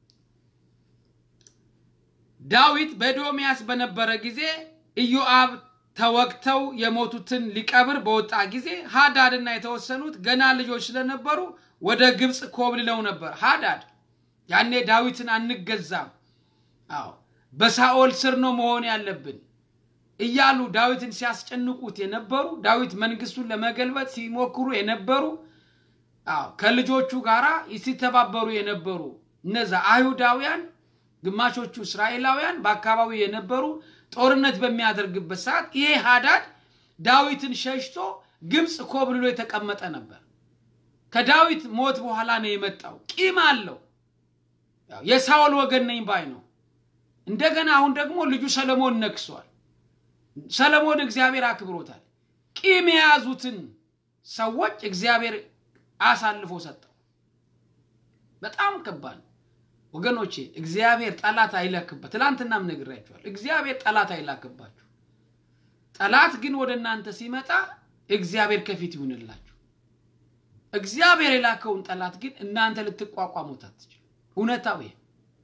ዳዊት በኤዶምያስ በነበረ ጊዜ ኢዮአብ ተወግተው የሞቱትን ሊቀብር በወጣ ጊዜ ሃዳድና የተወሰኑት ገና ልጆች ስለነበሩ ወደ ግብፅ ኮብልለው ነበር። ሃዳድ ያኔ ዳዊትን አንገዛም፣ አዎ በሳኦል ስር ነው መሆን ያለብን እያሉ ዳዊትን ሲያስጨንቁት የነበሩ ዳዊት መንግስቱን ለመገልበጥ ሲሞክሩ የነበሩ አዎ ከልጆቹ ጋር ሲተባበሩ የነበሩ እነዛ አይሁዳውያን ግማሾቹ እስራኤላውያን በአካባቢው የነበሩ ጦርነት በሚያደርግበት ሰዓት ይሄ ሃዳድ ዳዊትን ሸሽቶ ግብፅ ኮብልሎ የተቀመጠ ነበር። ከዳዊት ሞት በኋላ ነው የመጣው። ቂም አለው። የሳኦል ወገን ነኝ ባይ ነው። እንደገና አሁን ደግሞ ልጁ ሰለሞን ነግሷል። ሰለሞን እግዚአብሔር አክብሮታል። ቂም የያዙትን ሰዎች እግዚአብሔር አሳልፎ ሰጠው። በጣም ከባድ ወገኖቼ። እግዚአብሔር ጠላት አይላክበት። ትላንትናም ነግሬያችኋል። እግዚአብሔር ጠላት አይላክባችሁ። ጠላት ግን ወደ እናንተ ሲመጣ እግዚአብሔር ከፊት ይሁንላችሁ። እግዚአብሔር የላከውን ጠላት ግን እናንተ ልትቋቋሙት አትችሉ። እውነታው ይሄ።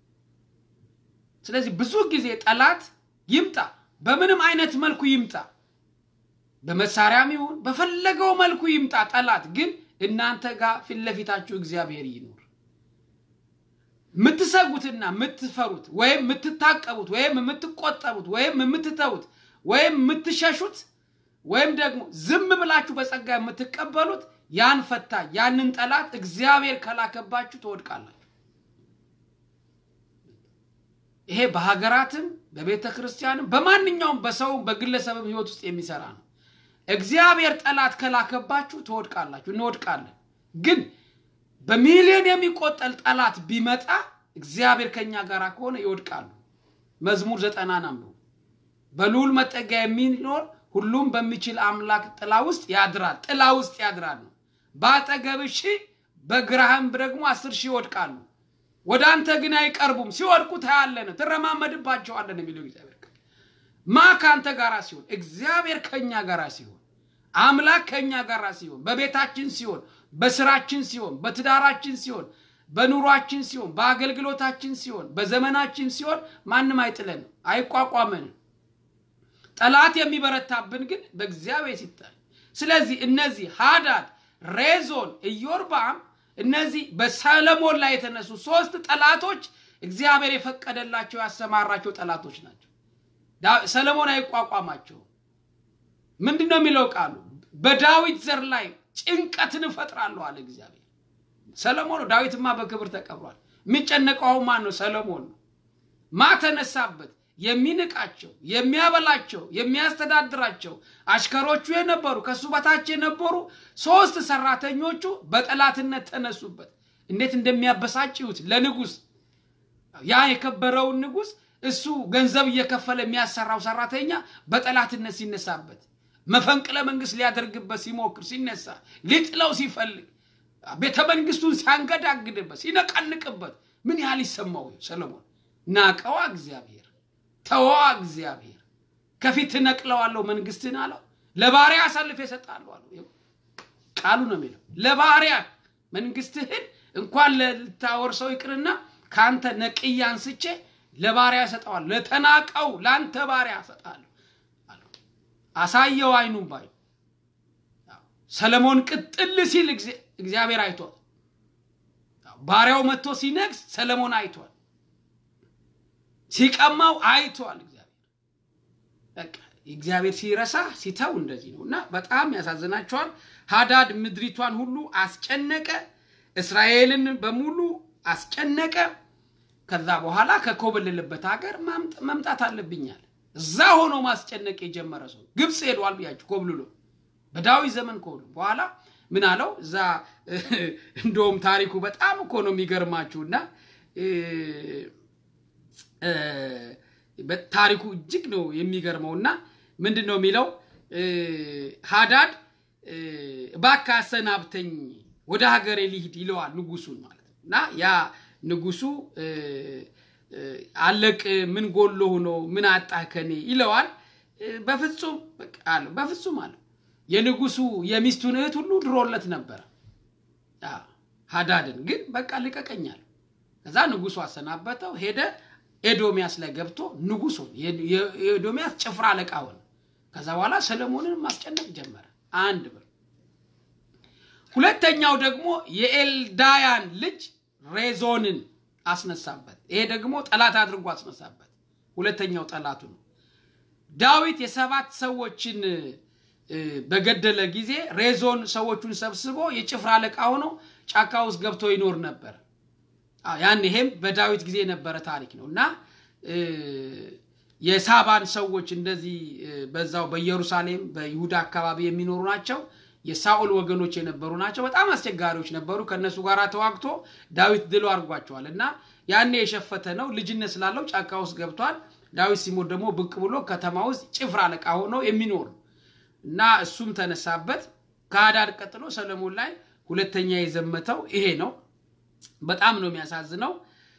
ስለዚህ ብዙ ጊዜ ጠላት ይምጣ በምንም አይነት መልኩ ይምጣ፣ በመሳሪያም ይሁን በፈለገው መልኩ ይምጣ ጠላት ግን እናንተ ጋር ፊት ለፊታችሁ እግዚአብሔር ይኖር። የምትሰጉትና የምትፈሩት ወይም የምትታቀቡት ወይም የምትቆጠቡት ወይም የምትተዉት ወይም የምትሸሹት ወይም ደግሞ ዝም ብላችሁ በጸጋ የምትቀበሉት ያን ፈታኝ ያንን ጠላት እግዚአብሔር ከላከባችሁ ትወድቃላችሁ። ይሄ በሀገራትም በቤተ ክርስቲያንም በማንኛውም በሰውም በግለሰብም ህይወት ውስጥ የሚሰራ ነው። እግዚአብሔር ጠላት ከላከባችሁ ትወድቃላችሁ፣ እንወድቃለን። ግን በሚሊዮን የሚቆጠል ጠላት ቢመጣ እግዚአብሔር ከኛ ጋር ከሆነ ይወድቃሉ። መዝሙር ዘጠናን አንብቡ። በልዑል መጠጊያ የሚኖር ሁሉም በሚችል አምላክ ጥላ ውስጥ ያድራል። ጥላ ውስጥ ያድራል ነው። በአጠገብ ሺህ በግራህም ደግሞ አስር ሺህ ይወድቃሉ፣ ወደ አንተ ግን አይቀርቡም። ሲወድቁ ታያለን፣ ትረማመድባቸዋለን የሚለው እግዚአብሔር ቃል። ማ ከአንተ ጋር ሲሆን፣ እግዚአብሔር ከኛ ጋር ሲሆን፣ አምላክ ከኛ ጋር ሲሆን፣ በቤታችን ሲሆን፣ በስራችን ሲሆን፣ በትዳራችን ሲሆን፣ በኑሯችን ሲሆን፣ በአገልግሎታችን ሲሆን፣ በዘመናችን ሲሆን ማንም አይጥለንም፣ አይቋቋመንም። ጠላት የሚበረታብን ግን በእግዚአብሔር ሲታይ። ስለዚህ እነዚህ ሃዳድ፣ ሬዞን፣ ኢዮርባም እነዚህ በሰለሞን ላይ የተነሱ ሶስት ጠላቶች እግዚአብሔር የፈቀደላቸው ያሰማራቸው ጠላቶች ናቸው። ሰለሞን አይቋቋማቸውም። ምንድን ነው የሚለው ቃሉ? በዳዊት ዘር ላይ ጭንቀትን እፈጥራለሁ አለ እግዚአብሔር። ሰለሞን ነው። ዳዊትማ በክብር ተቀብሯል። የሚጨነቀው ማን ነው? ሰለሞን ነው። ማ ተነሳበት? የሚንቃቸው የሚያበላቸው የሚያስተዳድራቸው አሽከሮቹ የነበሩ ከሱ በታች የነበሩ ሶስት ሰራተኞቹ በጠላትነት ተነሱበት። እንዴት እንደሚያበሳጭዩት ለንጉስ ያ የከበረውን ንጉስ እሱ ገንዘብ እየከፈለ የሚያሰራው ሰራተኛ በጠላትነት ሲነሳበት፣ መፈንቅለ መንግስት ሊያደርግበት ሲሞክር ሲነሳ፣ ሊጥለው ሲፈልግ፣ ቤተ መንግስቱን ሲያንገዳግድበት፣ ሲነቀንቅበት ምን ያህል ይሰማው ሰለሞን? ናቀዋ እግዚአብሔር ተዋ እግዚአብሔር ከፊት ነቅለዋለሁ መንግስትን አለው። ለባሪያ አሳልፌ እሰጥሃለሁ አለው። ቃሉ ነው የሚለው ለባሪያ መንግስትህን እንኳን ልታወርሰው ይቅርና ከአንተ ነቅዬ አንስቼ ለባሪያ እሰጠዋለሁ፣ ለተናቀው ለአንተ ባሪያ እሰጥሃለሁ አሳየው አይኑም ባዩ ሰለሞን ቅጥል ሲል እግዚአብሔር አይቷል። ባሪያው መጥቶ ሲነግስ ሰለሞን አይቷል። ሲቀማው አይቷል። እግዚአብሔር በቃ እግዚአብሔር ሲረሳ ሲተው እንደዚህ ነው እና በጣም ያሳዝናቸዋል። ሃዳድ ምድሪቷን ሁሉ አስጨነቀ፣ እስራኤልን በሙሉ አስጨነቀ። ከዛ በኋላ ከኮበለለበት ሀገር መምጣት አለብኛል። እዛ ሆኖ ማስጨነቅ የጀመረ ሰው ግብፅ ሄዷል ብያችሁ ኮብልሎ በዳዊት ዘመን ኮብልሎ በኋላ ምን አለው እዛ እንደውም ታሪኩ በጣም እኮ ነው የሚገርማችሁ እና ታሪኩ እጅግ ነው የሚገርመው እና ምንድን ነው የሚለው ሃዳድ እባክህ አሰናብተኝ ወደ ሀገሬ ልሂድ ይለዋል ንጉሱን ማለት ነው እና ያ ንጉሱ አለቅ ምን ጎሎ ሆኖ ምን አጣህ ከኔ ይለዋል በፍጹም አለው በፍጹም አለው የንጉሱ የሚስቱን እህት ሁሉ ድሮለት ነበረ ሃዳድን ግን በቃ ልቀቀኛል ከዛ ንጉሱ አሰናበተው ሄደ ኤዶሚያስ ላይ ገብቶ ንጉሱ የኤዶሚያስ ጭፍራ አለቃ ሆነ ከዛ በኋላ ሰለሞንን ማስጨነቅ ጀመረ አንድ ብር ሁለተኛው ደግሞ የኤልዳያን ልጅ ሬዞንን አስነሳበት ይሄ ደግሞ ጠላት አድርጎ አስነሳበት ሁለተኛው ጠላቱ ነው ዳዊት የሰባት ሰዎችን በገደለ ጊዜ ሬዞን ሰዎቹን ሰብስቦ የጭፍራ አለቃ ሆኖ ጫካ ውስጥ ገብቶ ይኖር ነበር ያን ይሄም በዳዊት ጊዜ የነበረ ታሪክ ነው እና የሳባን ሰዎች እንደዚህ በዛው በኢየሩሳሌም በይሁዳ አካባቢ የሚኖሩ ናቸው የሳኦል ወገኖች የነበሩ ናቸው በጣም አስቸጋሪዎች ነበሩ ከእነሱ ጋር ተዋግቶ ዳዊት ድሎ አድርጓቸዋል እና ያኔ የሸፈተ ነው ልጅነት ስላለው ጫካ ውስጥ ገብቷል ዳዊት ሲሞት ደግሞ ብቅ ብሎ ከተማ ውስጥ ጭፍራ አለቃ ሆኖ የሚኖር እና እሱም ተነሳበት ከአዳድ ቀጥሎ ሰለሞን ላይ ሁለተኛ የዘመተው ይሄ ነው በጣም ነው የሚያሳዝነው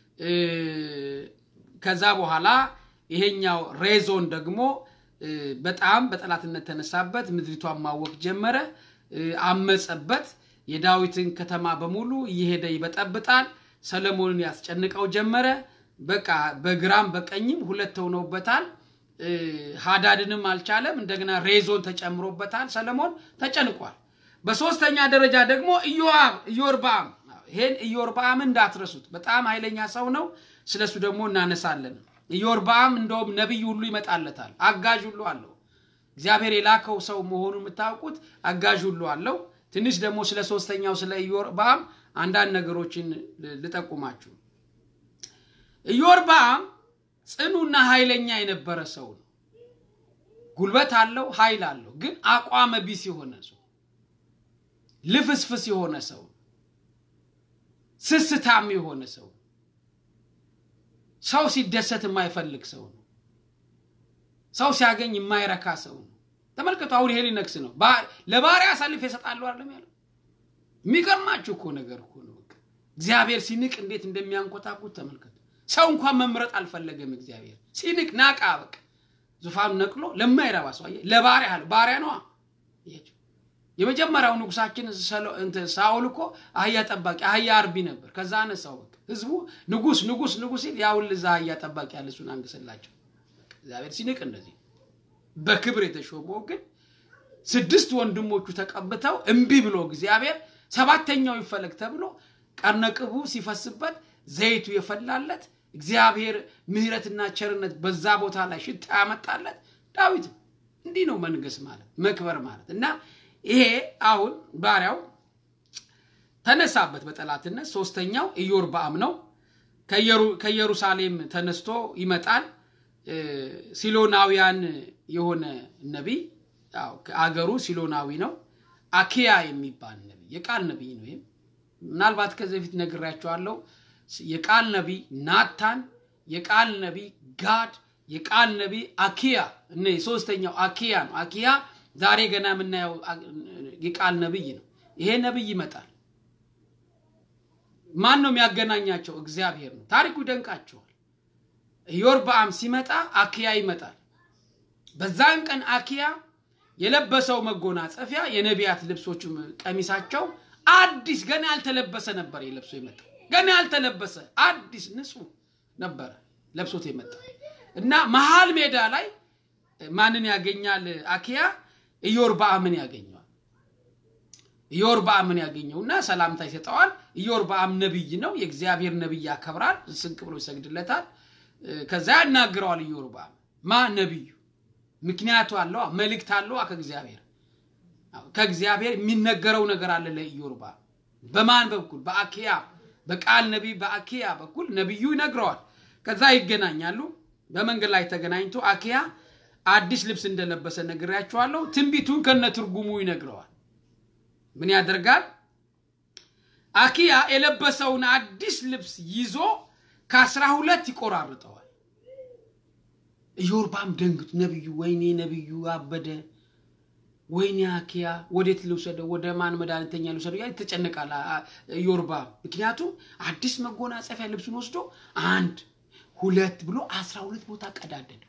ከዛ በኋላ ይሄኛው ሬዞን ደግሞ በጣም በጠላትነት ተነሳበት ምድሪቷን ማወቅ ጀመረ አመፀበት የዳዊትን ከተማ በሙሉ እየሄደ ይበጠብጣል ሰለሞንን ያስጨንቀው ጀመረ በቃ በግራም በቀኝም ሁለት ሆነውበታል ሃዳድንም አልቻለም እንደገና ሬዞን ተጨምሮበታል ሰለሞን ተጨንቋል በሶስተኛ ደረጃ ደግሞ ኢዮአብ ኢዮርባም ይሄን ኢዮርባም እንዳትረሱት በጣም ኃይለኛ ሰው ነው ስለሱ ደግሞ እናነሳለን ኢዮርባም እንደውም ነቢይ ሁሉ ይመጣለታል አጋዥ ሁሉ አለው እግዚአብሔር የላከው ሰው መሆኑ የምታውቁት አጋዥ ሁሉ አለው ትንሽ ደግሞ ስለ ሶስተኛው ስለ ኢዮርባም አንዳንድ ነገሮችን ልጠቁማችሁ ኢዮርባም ጽኑና ኃይለኛ የነበረ ሰው ነው ጉልበት አለው ኃይል አለው ግን አቋመ ቢስ የሆነ ሰው ልፍስፍስ የሆነ ሰው ስስታም የሆነ ሰው ነው። ሰው ሲደሰት የማይፈልግ ሰው ነው። ሰው ሲያገኝ የማይረካ ሰው ነው። ተመልከቱ። አሁን ይሄ ሊነግስ ነው። ለባሪያ አሳልፍ የሰጣለሁ አይደለም ያለው። የሚገርማችሁ እኮ ነገር እኮ ነው። እግዚአብሔር ሲንቅ እንዴት እንደሚያንኮታኩት ተመልከቱ። ሰው እንኳን መምረጥ አልፈለገም። እግዚአብሔር ሲንቅ ናቃ። በቃ ዙፋኑ ነቅሎ ለማይረባ ሰው አየህ፣ ለባሪያ አለ። ባሪያ ነዋ። የመጀመሪያው ንጉሳችን ሳውል እኮ አህያ ጠባቂ አህያ አርቢ ነበር። ከዛ አነሳው። በቃ ህዝቡ ንጉስ ንጉስ ንጉስ ሲል ያውል እዛ አህያ ጠባቂ ያለ እሱን አንግስላቸው። እግዚአብሔር ሲንቅ እንደዚህ በክብር የተሾመው ግን ስድስት ወንድሞቹ ተቀብተው እምቢ ብሎ እግዚአብሔር ሰባተኛው ይፈለግ ተብሎ ቀርነቅቡ ሲፈስበት ዘይቱ የፈላለት እግዚአብሔር ምሕረትና ቸርነት በዛ ቦታ ላይ ሽታ ያመጣለት ዳዊት እንዲህ ነው መንገስ ማለት መክበር ማለት እና ይሄ አሁን ባሪያው ተነሳበት በጠላትነት ሶስተኛው ኢዮርብዓም ነው ከኢየሩሳሌም ተነስቶ ይመጣል ሲሎናውያን የሆነ ነቢይ አገሩ ሲሎናዊ ነው አኪያ የሚባል ነቢይ የቃል ነቢይ ነው ይህም ምናልባት ከዚህ በፊት ነግራቸዋለሁ የቃል ነቢይ ናታን የቃል ነቢይ ጋድ የቃል ነቢይ አኪያ እነ ሶስተኛው አኪያ ነው አኪያ ዛሬ ገና የምናየው የቃል ነቢይ ነው ይሄ ነቢይ ይመጣል ማን ነው የሚያገናኛቸው እግዚአብሔር ነው ታሪኩ ይደንቃቸዋል ኢዮርብዓም ሲመጣ አኪያ ይመጣል በዛን ቀን አኪያ የለበሰው መጎናጸፊያ የነቢያት ልብሶች ቀሚሳቸው አዲስ ገና ያልተለበሰ ነበር የለብሶ የመጣ ገና ያልተለበሰ አዲስ ንጹህ ነበረ ለብሶት የመጣ እና መሀል ሜዳ ላይ ማንን ያገኛል አኪያ ኢዮርብዓምን ያገኘዋል ኢዮርብዓምን ያገኘውና ሰላምታ ይሰጠዋል ኢዮርብዓም ነቢይ ነው የእግዚአብሔር ነቢይ ያከብራል ስንቅ ብሎ ይሰግድለታል ከዛ ያናግረዋል ኢዮርብዓም ማ ነቢዩ ምክንያቱ አለዋ መልእክት አለዋ ከእግዚአብሔር ከእግዚአብሔር የሚነገረው ነገር አለ ለኢዮርብዓም በማን በኩል በአኪያ በቃል ነቢይ በአኪያ በኩል ነቢዩ ይነግረዋል ከዛ ይገናኛሉ በመንገድ ላይ ተገናኝቶ አኪያ አዲስ ልብስ እንደለበሰ ነግሬያቸዋለሁ ትንቢቱን ከነ ትርጉሙ ይነግረዋል ምን ያደርጋል አኪያ የለበሰውን አዲስ ልብስ ይዞ ከአስራ ሁለት ይቆራርጠዋል ኢዮርብዓም ደንግጡ ነቢዩ ወይኔ ነቢዩ አበደ ወይኔ አኪያ ወዴት ልውሰደው ወደ ማን መድኃኒተኛ ልውሰደው ያ ይተጨነቃል ኢዮርብዓም ምክንያቱም አዲስ መጎናጸፊያ ልብሱን ወስዶ አንድ ሁለት ብሎ አስራ ሁለት ቦታ ቀዳደደው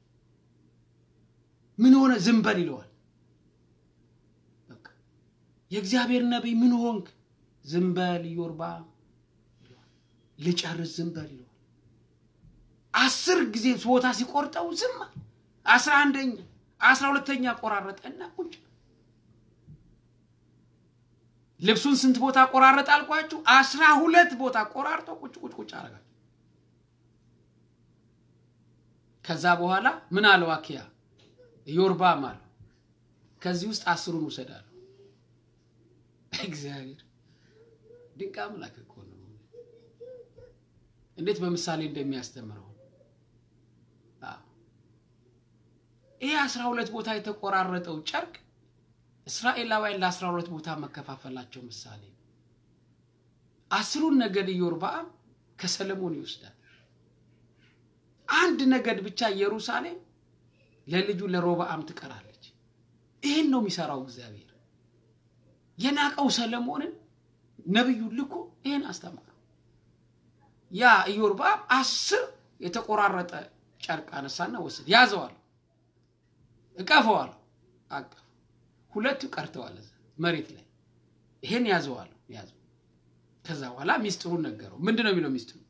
ምን ሆነ ዝንበል ይለዋል የእግዚአብሔር ነቢይ ምን ሆንክ ዝንበል ኢዮርብዓም ልጨርስ ዝንበል ይለዋል አስር ጊዜ ቦታ ሲቆርጠው ዝም አስራ አንደኛ አስራ ሁለተኛ ቆራረጠና ቁጭ ልብሱን ስንት ቦታ ቆራረጠ አልኳችሁ አስራ ሁለት ቦታ ቆራርጦ ቁጭ ቁጭ ቁጭ አረጋል ከዛ በኋላ ምን አለው አኪያ ኢዮርብዓም አለው ከዚህ ውስጥ አስሩን ውሰዳለሁ እግዚአብሔር ድንቅ አምላክ እኮ ነው እንዴት በምሳሌ እንደሚያስተምረው ይህ አስራ ሁለት ቦታ የተቆራረጠው ጨርቅ እስራኤላውያን ለአስራ ሁለት ቦታ መከፋፈላቸው ምሳሌ ነው አስሩን ነገድ ኢዮርብዓም ከሰለሞን ይወስዳል አንድ ነገድ ብቻ ኢየሩሳሌም ለልጁ ለሮብዓም ትቀራለች ይህን ነው የሚሰራው እግዚአብሔር የናቀው ሰለሞንን ነቢዩ ልኮ ይህን አስተማረው ያ ኢዮርብዓም አስር የተቆራረጠ ጨርቅ አነሳና ወስድ ያዘዋል እቀፈዋል አቀፍ ሁለቱ ቀርተዋል መሬት ላይ ይሄን ያዘዋል ያዘው ከዛ በኋላ ሚስጥሩን ነገረው ምንድን ነው የሚለው ሚስጥሩ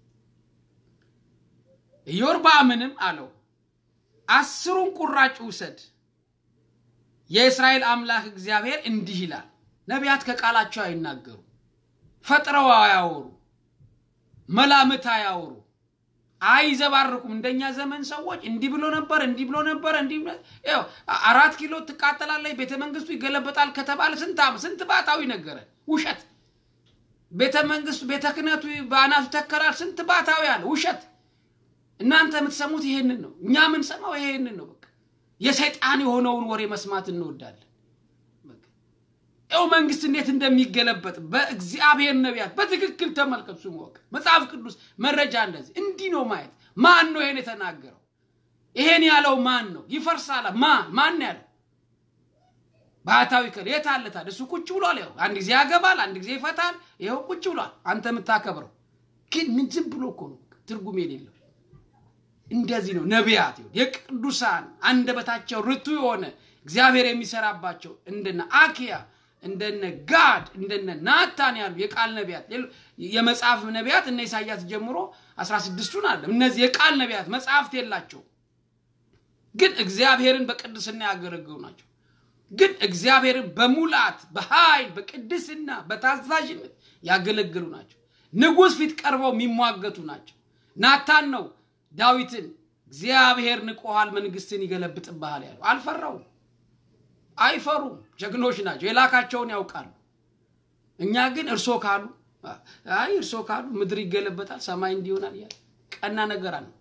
ኢዮርብዓምንም አለው አስሩን ቁራጭ ውሰድ የእስራኤል አምላክ እግዚአብሔር እንዲህ ይላል ነቢያት ከቃላቸው አይናገሩ ፈጥረው አያወሩ መላምት አያወሩ አይዘባርቁም እንደኛ ዘመን ሰዎች እንዲህ ብሎ ነበር እንዲህ ብሎ ነበር እንዲህ አራት ኪሎ ትቃጠላለች ቤተ መንግስቱ ይገለበጣል ከተባለ ስንት ስንት ባታዊ ነገረ ውሸት ቤተ መንግስቱ ቤተ ክህነቱ በአናቱ ተከራል ስንት ባታዊ አለ ውሸት እናንተ የምትሰሙት ይሄንን ነው እኛ የምንሰማው ይሄንን ነው በቃ የሰይጣን የሆነውን ወሬ መስማት እንወዳለን ይኸው መንግስት እንዴት እንደሚገለበጥ በእግዚአብሔር ነቢያት በትክክል ተመልከቱ። ስሙ ወቅ መጽሐፍ ቅዱስ መረጃ እንደዚህ እንዲህ ነው ማየት። ማን ነው ይሄን የተናገረው? ይሄን ያለው ማን ነው? ይፈርሳል። ማን ማን ያለው? ባህታዊ ከል የት አለታል? እሱ ቁጭ ብሏል። ይኸው አንድ ጊዜ ያገባል፣ አንድ ጊዜ ይፈታል። ይኸው ቁጭ ብሏል። አንተ የምታከብረው ግን ምን ዝም ብሎ እኮ ነው ትርጉም የሌለው እንደዚህ ነው ነቢያት የቅዱሳን አንደበታቸው ርቱ የሆነ እግዚአብሔር የሚሰራባቸው እንደነ አኪያ እንደነ ጋድ እንደነ ናታን ያሉ የቃል ነቢያት የመጽሐፍ ነቢያት እነ ኢሳያስ ጀምሮ አስራ ስድስቱን አለ እነዚህ የቃል ነቢያት መጽሐፍት የላቸው ግን እግዚአብሔርን በቅድስና ያገለግሉ ናቸው ግን እግዚአብሔርን በሙላት በኃይል በቅድስና በታዛዥነት ያገለግሉ ናቸው ንጉሥ ፊት ቀርበው የሚሟገቱ ናቸው ናታን ነው ዳዊትን እግዚአብሔር ንቆሃል መንግስትን ይገለብጥብሃል ያለው አልፈራውም አይፈሩም ጀግኖች ናቸው የላካቸውን ያውቃሉ እኛ ግን እርሶ ካሉ አይ እርሶ ካሉ ምድር ይገለበጣል ሰማይ እንዲሆናል እያለ ቀና ነገር አለ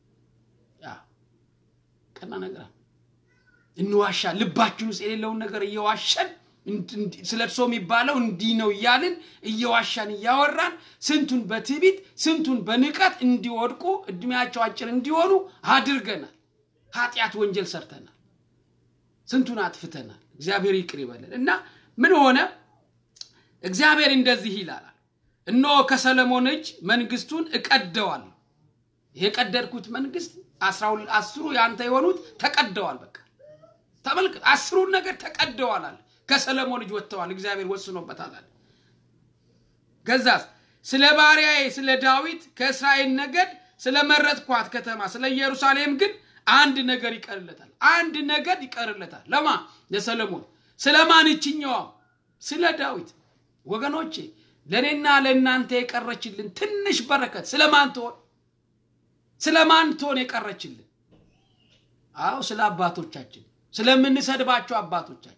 ቀና ነገር አለ እንዋሻ ልባችን ውስጥ የሌለውን ነገር እየዋሸን ስለ እርሶ የሚባለው እንዲህ ነው እያልን እየዋሻን እያወራን ስንቱን በትዕቢት ስንቱን በንቀት እንዲወድቁ እድሜያቸው አጭር እንዲሆኑ አድርገናል ኃጢአት ወንጀል ሰርተናል ስንቱን አጥፍተናል እግዚአብሔር ይቅር ይበለን እና ምን ሆነ እግዚአብሔር እንደዚህ ይላል እነሆ ከሰለሞን እጅ መንግስቱን እቀደዋለሁ የቀደድኩት መንግስት አስሩ ያንተ የሆኑት ተቀደዋል በቃ ተመልከት አስሩን ነገር ተቀደዋል አለ ከሰለሞን ልጅ ወጥተዋል እግዚአብሔር ወስኖበታል አለ ገዛስ ስለ ባሪያዬ ስለ ዳዊት ከእስራኤል ነገድ ስለ መረጥኳት ከተማ ስለ ኢየሩሳሌም ግን አንድ ነገር ይቀርለታል አንድ ነገድ ይቀርለታል ለማ ለሰለሞን ስለማን እችኛዋ ስለ ዳዊት ወገኖቼ ለእኔና ለእናንተ የቀረችልን ትንሽ በረከት ስለማን ትሆን ስለማን ትሆን የቀረችልን አዎ ስለ አባቶቻችን ስለምንሰድባቸው አባቶቻችን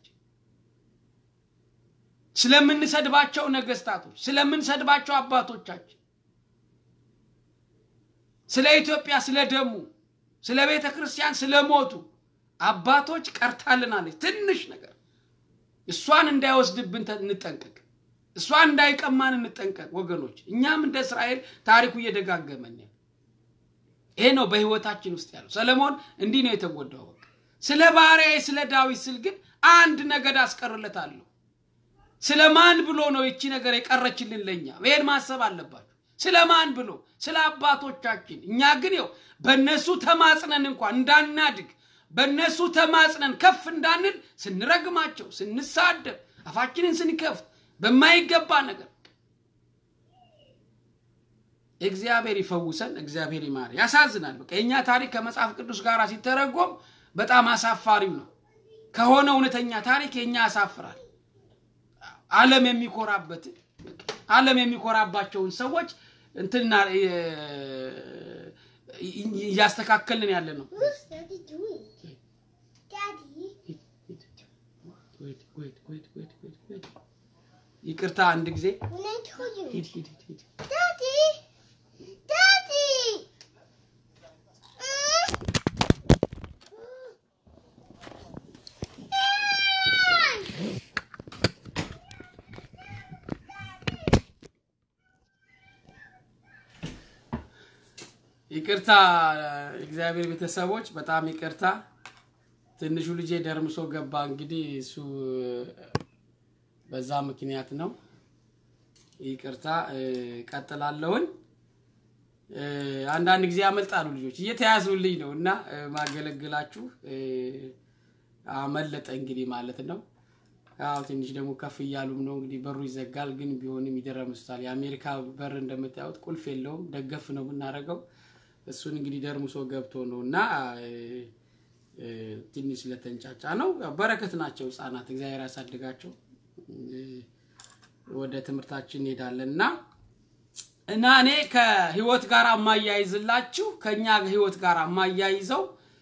ስለምንሰድባቸው ነገስታቶች ስለምንሰድባቸው አባቶቻችን ስለ ኢትዮጵያ ስለ ደሙ ስለ ቤተ ክርስቲያን ስለሞቱ አባቶች ቀርታልናለች ትንሽ ነገር እሷን እንዳይወስድብን እንጠንቀቅ እሷን እንዳይቀማን እንጠንቀቅ ወገኖች እኛም እንደ እስራኤል ታሪኩ እየደጋገመን ይሄ ነው በህይወታችን ውስጥ ያለው ሰለሞን እንዲህ ነው የተጎዳው በቃ ስለ ባሪያዬ ስለ ዳዊት ስል ግን አንድ ነገድ አስቀርለታለሁ ስለ ማን ብሎ ነው ይቺ ነገር የቀረችልን ለኛ ይሄን ማሰብ አለባችሁ ስለ ማን ብሎ ስለ አባቶቻችን እኛ ግን ው በእነሱ ተማጽነን እንኳን እንዳናድግ በእነሱ ተማጽነን ከፍ እንዳንል ስንረግማቸው ስንሳደብ አፋችንን ስንከፍት በማይገባ ነገር እግዚአብሔር ይፈውሰን እግዚአብሔር ይማር ያሳዝናል በቃ የእኛ ታሪክ ከመጽሐፍ ቅዱስ ጋር ሲተረጎም በጣም አሳፋሪው ነው ከሆነ እውነተኛ ታሪክ የእኛ ያሳፍራል አለም የሚኮራበት አለም የሚኮራባቸውን ሰዎች እንትና እያስተካከልን ያለ ነው What's Daddy doing? Daddy? ይቅርታ አንድ ጊዜ When I told you. ሂድ ሂድ ሂድ Daddy! Daddy! Mm. Ah! ይቅርታ እግዚአብሔር ቤተሰቦች በጣም ይቅርታ ትንሹ ልጄ ደርምሶ ገባ እንግዲህ እሱ በዛ ምክንያት ነው ይቅርታ ቀጥላለሁኝ አንዳንድ ጊዜ ያመልጣሉ ልጆች እየተያዙልኝ ነው እና ማገለግላችሁ አመለጠ እንግዲህ ማለት ነው ያው ትንሽ ደግሞ ከፍ እያሉም ነው እንግዲህ በሩ ይዘጋል ግን ቢሆንም ይደረምሱታል የአሜሪካ በር እንደምታዩት ቁልፍ የለውም ደገፍ ነው የምናደርገው እሱን እንግዲህ ደርምሶ ገብቶ ነው እና ትንሽ ስለተንጫጫ ነው በረከት ናቸው ህጻናት እግዚአብሔር ያሳድጋቸው ወደ ትምህርታችን እንሄዳለን እና እና እኔ ከህይወት ጋር የማያይዝላችሁ ከኛ ህይወት ጋር የማያይዘው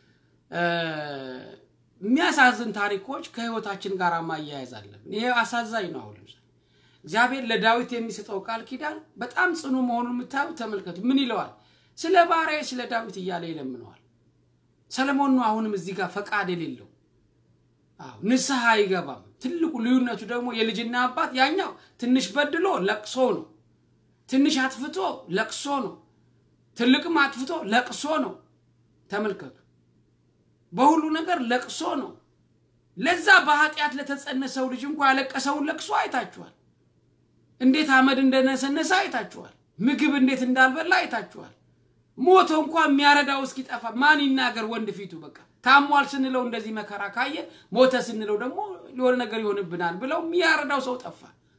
የሚያሳዝን ታሪኮች ከህይወታችን ጋር ማያያዝ አለብን። ይሄ አሳዛኝ ነው። አሁን ለምሳሌ እግዚአብሔር ለዳዊት የሚሰጠው ቃል ኪዳን በጣም ጽኑ መሆኑን የምታዩ ተመልከቱ። ምን ይለዋል? ስለ ባሪያዬ ስለ ዳዊት እያለ ይለምነዋል። ሰለሞን ነው አሁንም እዚህ ጋር ፈቃድ የሌለው አዎ ንስሐ አይገባም። ትልቁ ልዩነቱ ደግሞ የልጅና አባት ያኛው ትንሽ በድሎ ለቅሶ ነው። ትንሽ አጥፍቶ ለቅሶ ነው። ትልቅም አጥፍቶ ለቅሶ ነው። ተመልከቱ፣ በሁሉ ነገር ለቅሶ ነው። ለዛ በኃጢአት ለተጸነሰው ልጅ እንኳ ያለቀሰውን ለቅሶ አይታችኋል። እንዴት አመድ እንደነሰነሰ አይታችኋል። ምግብ እንዴት እንዳልበላ አይታችኋል። ሞቶ እንኳ የሚያረዳው እስኪጠፋ ማን ይናገር? ወንድ ፊቱ በቃ ታሟል ስንለው እንደዚህ መከራ ካየ፣ ሞተ ስንለው ደግሞ የሆነ ነገር ይሆንብናል ብለው የሚያረዳው ሰው ጠፋ።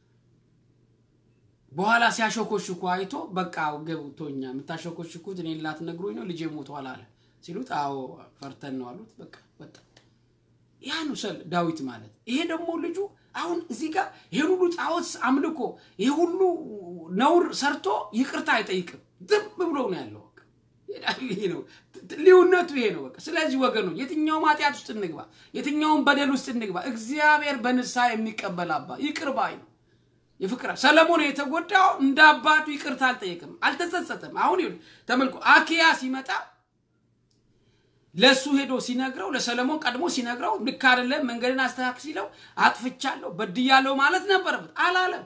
በኋላ ሲያሾኮሽኩ አይቶ በቃ ገብቶኛ የምታሾኮሽኩት እኔን ላትነግሩኝ ነው ልጄ ሞቷል አለ ሲሉት፣ አዎ ፈርተን ነው አሉት። በቃ ወጣ። ያ ነው ሰል ዳዊት ማለት። ይሄ ደግሞ ልጁ አሁን እዚህ ጋር ይሄን ሁሉ ጣዖት አምልኮ ይሄ ሁሉ ነውር ሰርቶ ይቅርታ አይጠይቅም። ዝም ብሎ ነው ያለው። ይሄ ነው ልዩነቱ፣ ይሄ ነው በቃ። ስለዚህ ወገኖች የትኛውም ኃጢአት ውስጥ እንግባ፣ የትኛውም በደል ውስጥ እንግባ፣ እግዚአብሔር በንስሐ የሚቀበል አባ ይቅር ባይ ነው። የፍቅር ሰለሞን የተጎዳው እንደ አባቱ ይቅርታ አልጠየቅም፣ አልተጸጸተም። አሁን ይኸውልህ ተመልኮ አኪያ ሲመጣ ለሱ ሄዶ ሲነግረው ለሰለሞን ቀድሞ ሲነግረው ልክ አይደለም መንገድን አስተካክ ሲለው አጥፍቻለሁ በድያለሁ ማለት ነበረበት። አላለም።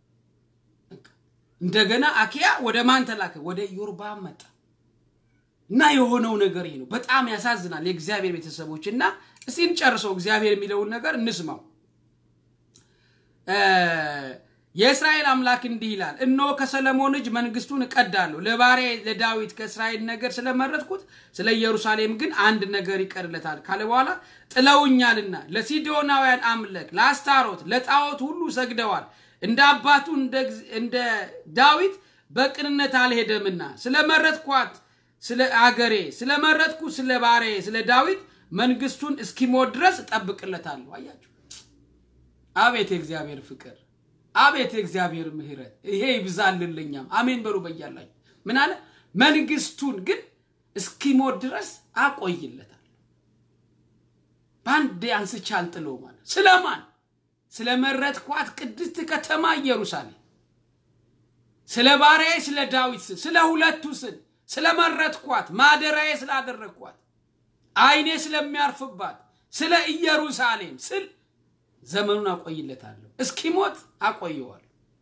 እንደገና አኪያ ወደ ማን ተላከ? ወደ ኢዮርባም መጣ እና የሆነው ነገር ይሄ ነው። በጣም ያሳዝናል። የእግዚአብሔር ቤተሰቦች እና እስቲ እንጨርሰው፣ እግዚአብሔር የሚለውን ነገር እንስማው። የእስራኤል አምላክ እንዲህ ይላል፣ እነሆ ከሰለሞን እጅ መንግስቱን እቀዳለሁ፣ ለባሪያዬ ለዳዊት ከእስራኤል ነገር ስለመረጥኩት ስለ ኢየሩሳሌም ግን አንድ ነገር ይቀርለታል ካለ በኋላ ጥለውኛልና ለሲዶናውያን አምለክ ለአስታሮት ለጣዖት ሁሉ ሰግደዋል፣ እንደ አባቱ እንደ ዳዊት በቅንነት አልሄደምና ስለመረጥኳት ስለ አገሬ ስለመረጥኩ ስለ ባሪያዬ ስለ ዳዊት መንግስቱን እስኪሞት ድረስ እጠብቅለታለሁ። አያችሁ፣ አቤት የእግዚአብሔር ፍቅር አቤት የእግዚአብሔር ምሕረት ይሄ ይብዛልልኛም። አሜን በሉ በያላችሁ። ምን አለ? መንግስቱን ግን እስኪሞት ድረስ አቆይለታል። በአንዴ አንስቼ አልጥለው ማለት ስለማን? ስለመረጥኳት ቅድስት ከተማ ኢየሩሳሌም፣ ስለ ባሪያዬ ስለ ዳዊት ስል፣ ስለ ሁለቱ ስል፣ ስለመረጥኳት ማደሪያዬ ስላደረግኳት፣ ዓይኔ ስለሚያርፍባት ስለ ኢየሩሳሌም ስል ዘመኑን አቆይለታለሁ፣ እስኪሞት አቆየዋለሁ።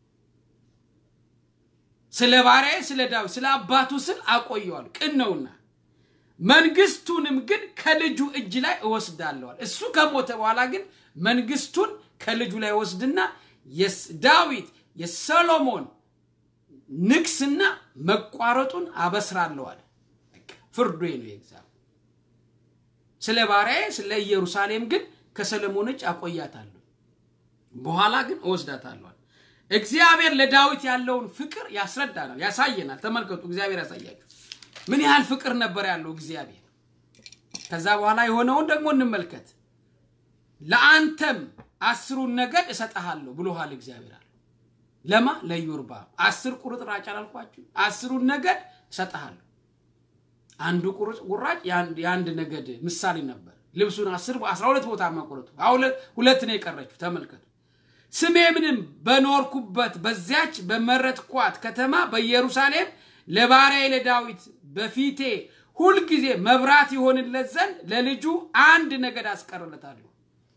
ስለ ባሪያዬ ስለ ዳዊት ስለ አባቱ ስል አቆየዋለሁ፣ ቅን ነውና። መንግስቱንም ግን ከልጁ እጅ ላይ እወስዳለዋል። እሱ ከሞተ በኋላ ግን መንግስቱን ከልጁ ላይ ወስድና ዳዊት የሰሎሞን ንግስና መቋረጡን አበስራለዋል። ፍርዱ ነው የእግዚአብሔር። ስለ ባሪያዬ ስለ ኢየሩሳሌም ግን ከሰለሞን እጅ አቆያታለሁ፣ በኋላ ግን እወስዳታለሁ። እግዚአብሔር ለዳዊት ያለውን ፍቅር ያስረዳናል፣ ያሳየናል። ተመልከቱ፣ እግዚአብሔር ያሳያችሁ ምን ያህል ፍቅር ነበር ያለው እግዚአብሔር። ከዛ በኋላ የሆነውን ደግሞ እንመልከት። ለአንተም አስሩን ነገድ እሰጠሃለሁ ብሎሃል እግዚአብሔር አለ። ለማ ለኢዮርብዓም አስር ቁርጥራጭ አላልኳችሁ? አስሩን ነገድ እሰጠሃለሁ። አንዱ ቁራጭ የአንድ ነገድ ምሳሌ ነበር። ልብሱን አስር አስራ ሁለት ቦታ መቁረጡ ሁለት ነው የቀረችው። ተመልከቱ። ስሜ ምንም በኖርኩበት በዚያች በመረጥኳት ከተማ በኢየሩሳሌም ለባሪያዬ ለዳዊት በፊቴ ሁልጊዜ መብራት ይሆንለት ዘንድ ለልጁ አንድ ነገድ አስቀርለታለሁ።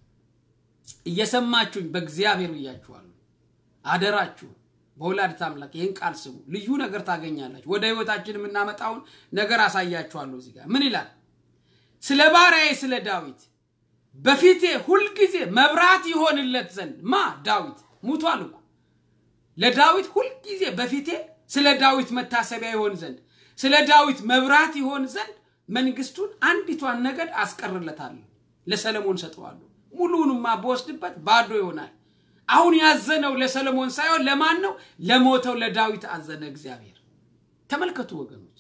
እየሰማችሁኝ በእግዚአብሔር ብያችኋለሁ። አደራችሁ በወላዲተ አምላክ ይህን ቃል ስሙ። ልዩ ነገር ታገኛላችሁ። ወደ ህይወታችን የምናመጣውን ነገር አሳያችኋለሁ። እዚህ ጋር ምን ይላል? ስለ ባሪያዬ ስለ ዳዊት በፊቴ ሁልጊዜ መብራት ይሆንለት ዘንድ ማ ዳዊት ሙቷል እኮ ለዳዊት ሁልጊዜ በፊቴ ስለ ዳዊት መታሰቢያ ይሆን ዘንድ ስለ ዳዊት መብራት ይሆን ዘንድ መንግስቱን አንዲቷን ነገድ አስቀርለታለሁ፣ ለሰለሞን ሰጠዋለሁ። ሙሉውንማ በወስድበት ባዶ ይሆናል። አሁን ያዘነው ለሰለሞን ሳይሆን ለማን ነው? ለሞተው ለዳዊት አዘነ እግዚአብሔር። ተመልከቱ ወገኖች፣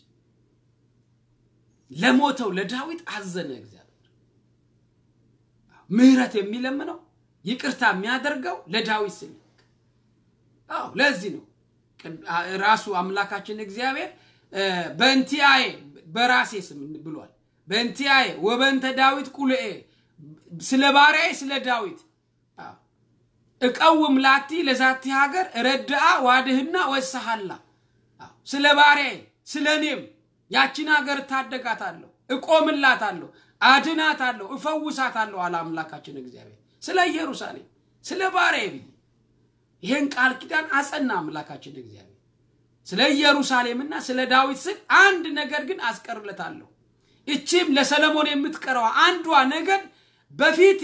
ለሞተው ለዳዊት አዘነ እግዚአብሔር። ምህረት የሚለምነው ይቅርታ የሚያደርገው ለዳዊት ስል አዎ፣ ለዚህ ነው ራሱ አምላካችን እግዚአብሔር በእንቲአዬ በራሴ ስም ብሏል። በእንቲአዬ ወበንተ ዳዊት ቁልኤ ስለ ባሪያዬ ስለ ዳዊት እቀውም ላቲ ለዛቲ ሀገር ረድአ ዋድህና ወሰሃላ ስለ ባሪያዬ ስለ እኔም ያችን ሀገር እታደጋታለሁ፣ እቆምላታለሁ፣ አድናታለሁ፣ እፈውሳታለሁ አለ አምላካችን እግዚአብሔር። ስለ ኢየሩሳሌም ስለ ባሪያዬ ብዬ ይህን ቃል ኪዳን አጸና አምላካችን እግዚአብሔር። ስለ ኢየሩሳሌምና ስለ ዳዊት ስል አንድ ነገር ግን አስቀርለታለሁ። እቺም ለሰለሞን የምትቀረዋ አንዷ ነገር በፊቴ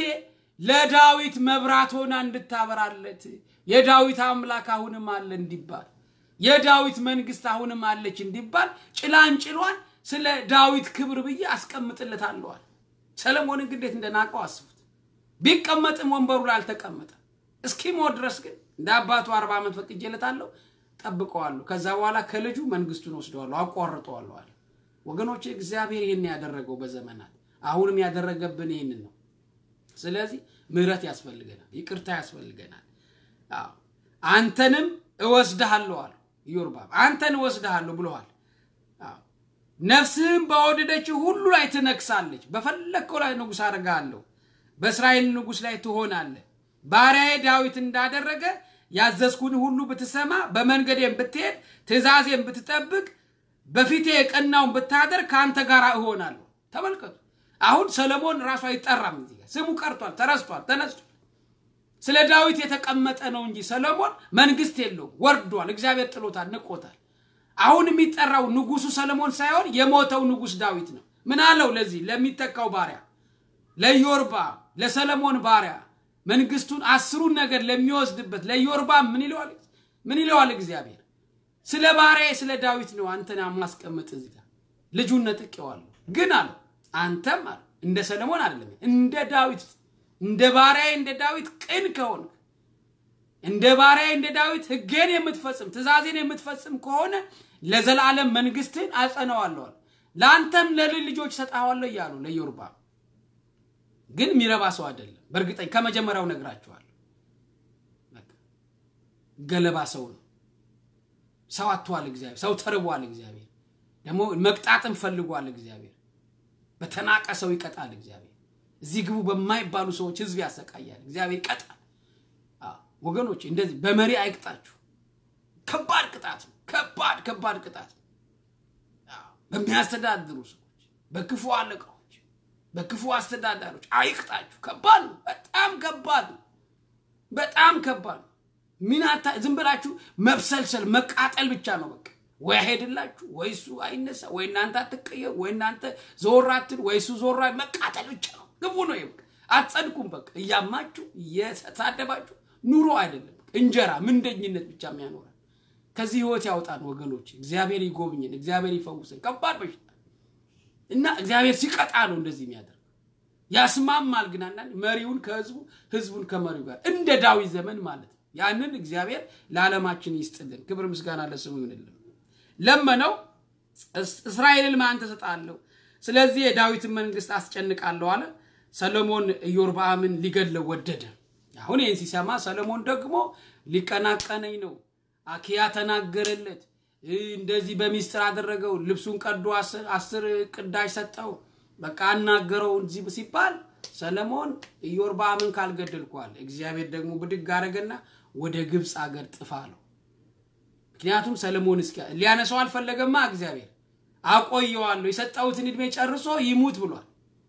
ለዳዊት መብራት ሆና እንድታበራለት የዳዊት አምላክ አሁንም አለ እንዲባል የዳዊት መንግስት አሁንም አለች እንዲባል ጭላንጭሏን ስለ ዳዊት ክብር ብዬ አስቀምጥለታለዋል። ሰለሞንን ግን እንዴት እንደናቀው አስቡት። ቢቀመጥም ወንበሩ ላይ አልተቀመጠም። እስኪሞት ድረስ ግን እንደ አባቱ አርባ ዓመት ፈቅጄለታለሁ፣ ጠብቀዋለሁ። ከዛ በኋላ ከልጁ መንግስቱን ወስደዋለሁ፣ አቋርጠዋለሁ አለ። ወገኖች እግዚአብሔር ይህን ያደረገው በዘመናት አሁንም ያደረገብን ይህንን ነው። ስለዚህ ምህረት ያስፈልገናል፣ ይቅርታ ያስፈልገናል። አዎ አንተንም እወስድሃለሁ አለ ኢዮርባም፣ አንተን እወስድሃለሁ ብለዋል። አዎ ነፍስህም በወደደችው ሁሉ ላይ ትነግሳለች፣ በፈለግከው ላይ ንጉሥ አደርግሃለሁ፣ በእስራኤል ንጉሥ ላይ ትሆናለህ። ባሪያዬ ዳዊት እንዳደረገ ያዘዝኩን ሁሉ ብትሰማ፣ በመንገዴም ብትሄድ፣ ትእዛዜም ብትጠብቅ፣ በፊቴ የቀናውን ብታደርግ ከአንተ ጋር እሆናለሁ። ተመልከቱ። አሁን ሰለሞን ራሱ አይጠራም። እዚህ ጋር ስሙ ቀርቷል፣ ተረስቷል፣ ተነስቷል። ስለ ዳዊት የተቀመጠ ነው እንጂ ሰለሞን መንግስት የለውም፣ ወርዷል። እግዚአብሔር ጥሎታል፣ ንቆታል። አሁን የሚጠራው ንጉሱ ሰለሞን ሳይሆን የሞተው ንጉስ ዳዊት ነው። ምን አለው? ለዚህ ለሚተካው ባሪያ ለኢዮርባም ለሰለሞን ባሪያ መንግስቱን አስሩን ነገር ለሚወስድበት ለኢዮርባም ምን ይለዋል? ምን ይለዋል? እግዚአብሔር ስለ ባሪያ ስለ ዳዊት ነው አንተን ማስቀመጥ እዚህ ጋር ልጁን ነጥቄዋለሁ። ግን አለው አንተም አለ እንደ ሰለሞን አይደለም እንደ ዳዊት እንደ ባሪያዬ እንደ ዳዊት ቅን ከሆነ እንደ ባሪያዬ እንደ ዳዊት ሕጌን የምትፈጽም ትእዛዜን የምትፈጽም ከሆነ ለዘላለም መንግስትን አጸነዋለሁ፣ ለአንተም ለልጅ ልጆች ሰጣዋለሁ እያሉ ለኢዮርባም ግን የሚረባ ሰው አይደለም። በእርግጠኝ ከመጀመሪያው ነግራችኋለሁ። ገለባ ሰው ነው። ሰው አጥቷል እግዚአብሔር። ሰው ተርቧል እግዚአብሔር። ደግሞ መቅጣትም ፈልጓል እግዚአብሔር። በተናቀ ሰው ይቀጣል እግዚአብሔር። እዚህ ግቡ በማይባሉ ሰዎች ህዝብ ያሰቃያል እግዚአብሔር ይቀጣል። ወገኖች እንደዚህ በመሪ አይቅጣችሁ። ከባድ ቅጣት ነው። ከባድ ከባድ ቅጣት ነው። በሚያስተዳድሩ ሰዎች፣ በክፉ አለቃዎች፣ በክፉ አስተዳዳሪዎች አይቅጣችሁ። ከባድ ነው። በጣም ከባድ ነው። በጣም ከባድ ነው። ሚናታ ዝም ብላችሁ መብሰልሰል መቃጠል ብቻ ነው በቃ ወይ አይሄድላችሁ ወይ እሱ አይነሳ ወይ እናንተ አትቀየሩ ወይ እናንተ ዞር አትል ወይ እሱ ዞር መቃጠል ብቻ ነው። ግቡ ነው ይበቃ። አትጸድቁም። በቃ እያማችሁ እየተሳደባችሁ ኑሮ አይደለም እንጀራ ምንደኝነት ብቻ የሚያኖረን ከዚህ ህይወት ያውጣን ወገኖች። እግዚአብሔር ይጎብኝን፣ እግዚአብሔር ይፈውስን። ከባድ በሽታ እና እግዚአብሔር ሲቀጣ ነው እንደዚህ የሚያደርግ ያስማማል። ግን አንዳንድ መሪውን ከህዝቡ ህዝቡን ከመሪው ጋር እንደ ዳዊት ዘመን ማለት ነው። ያንን እግዚአብሔር ለዓለማችን ይስጥልን። ክብር ምስጋና ለስሙ ይሁንልን። ለመነው እስራኤልን ማን ተሰጣለሁ፣ ስለዚህ የዳዊትን መንግስት አስጨንቃለሁ አለ። ሰሎሞን ኢዮርብዓምን ሊገድለው ወደደ። አሁን ይህን ሲሰማ ሰለሞን ደግሞ ሊቀናቀነኝ ነው። አኪያ ተናገረለት፣ እንደዚህ በሚስጥር አደረገው። ልብሱን ቀዶ አስር ቅዳሽ ሰጠው። በቃ አናገረው እዚህ ሲባል ሰለሞን ኢዮርብዓምን ካልገደልኳል፣ እግዚአብሔር ደግሞ ብድግ አደረገና ወደ ግብፅ አገር ጥፋ አለው። ምክንያቱም ሰለሞን እስኪ ሊያነሳው አልፈለገማ። እግዚአብሔር አቆየዋለሁ፣ የሰጠሁትን ዕድሜ ጨርሶ ይሙት ብሏል።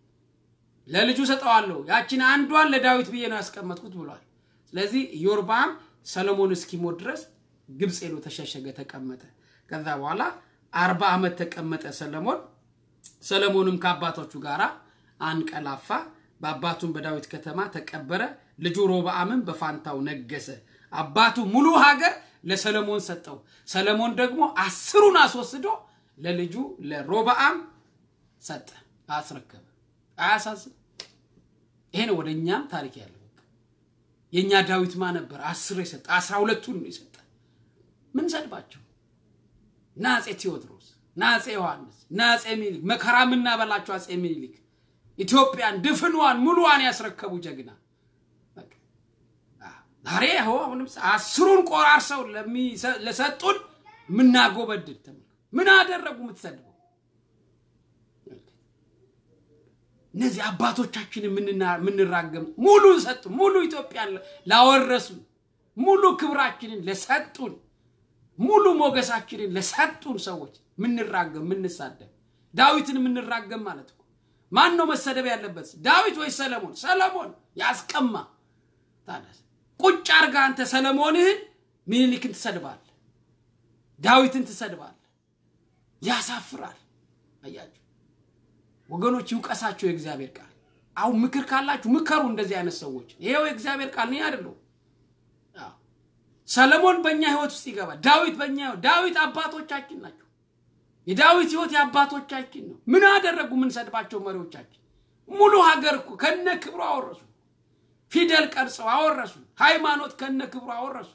ለልጁ ሰጠዋለሁ፣ ያችን አንዷን ለዳዊት ብዬ ነው ያስቀመጥኩት ብሏል። ስለዚህ ኢዮርብዓም ሰለሞን እስኪሞት ድረስ ግብፅ ሄዶ ተሸሸገ፣ ተቀመጠ። ከዛ በኋላ አርባ ዓመት ተቀመጠ ሰለሞን። ሰለሞንም ከአባቶቹ ጋር አንቀላፋ፣ በአባቱም በዳዊት ከተማ ተቀበረ። ልጁ ሮብዓምም በፋንታው ነገሰ። አባቱ ሙሉ ሀገር ለሰለሞን ሰጠው። ሰለሞን ደግሞ አስሩን አስወስዶ ለልጁ ለሮብዓም ሰጠ፣ አስረከበ። አያሳዝን? ይሄ ነው ወደ እኛም ታሪክ ያለው። የእኛ ዳዊት ማ ነበር? አስር የሰጠ አስራ ሁለቱን ነው የሰጠ። ምን ሰድባቸው? ናፄ ቴዎድሮስ፣ ናፄ ዮሐንስ፣ ናፄ ሚኒሊክ መከራ የምናበላቸው አፄ ሚኒሊክ ኢትዮጵያን ድፍኗን ሙሉዋን ያስረከቡ ጀግና ዛሬ ይኸው አሁንም አስሩን ቆራርሰው ለሰጡን የምናጎበድድ ምን አደረጉ? የምትሰድበው እነዚህ አባቶቻችን የምንራገም ሙሉ ሰጡ። ሙሉ ኢትዮጵያን ላወረሱን፣ ሙሉ ክብራችንን ለሰጡን፣ ሙሉ ሞገሳችንን ለሰጡን ሰዎች ምንራገም ምንሳደብ ዳዊትን የምንራገም ማለት እኮ ማን ነው መሰደብ ያለበት? ዳዊት ወይስ ሰለሞን? ሰለሞን ያስቀማ። ታዲያ ቁጭ አርጋ አንተ ሰለሞንህን ሚኒሊክን ትሰድባለህ፣ ዳዊትን ትሰድባለህ። ያሳፍራል። አያችሁ ወገኖች፣ ይውቀሳቸው የእግዚአብሔር ቃል። አሁን ምክር ካላችሁ ምከሩ እንደዚህ አይነት ሰዎች። ይሄው የእግዚአብሔር ቃል እኔ አይደለሁም። አዎ፣ ሰለሞን በእኛ ህይወት ውስጥ ይገባል። ዳዊት በእኛ ህይወት ዳዊት አባቶቻችን ናቸው። የዳዊት ህይወት የአባቶቻችን ነው። ምን አደረጉ? የምንሰድባቸው መሪዎቻችን ሙሉ ሀገር እኮ ከነ ክብሩ አወረሱ። ፊደል ቀርጸው አወረሱ። ሃይማኖት ከነ ክብሩ አወረሱ።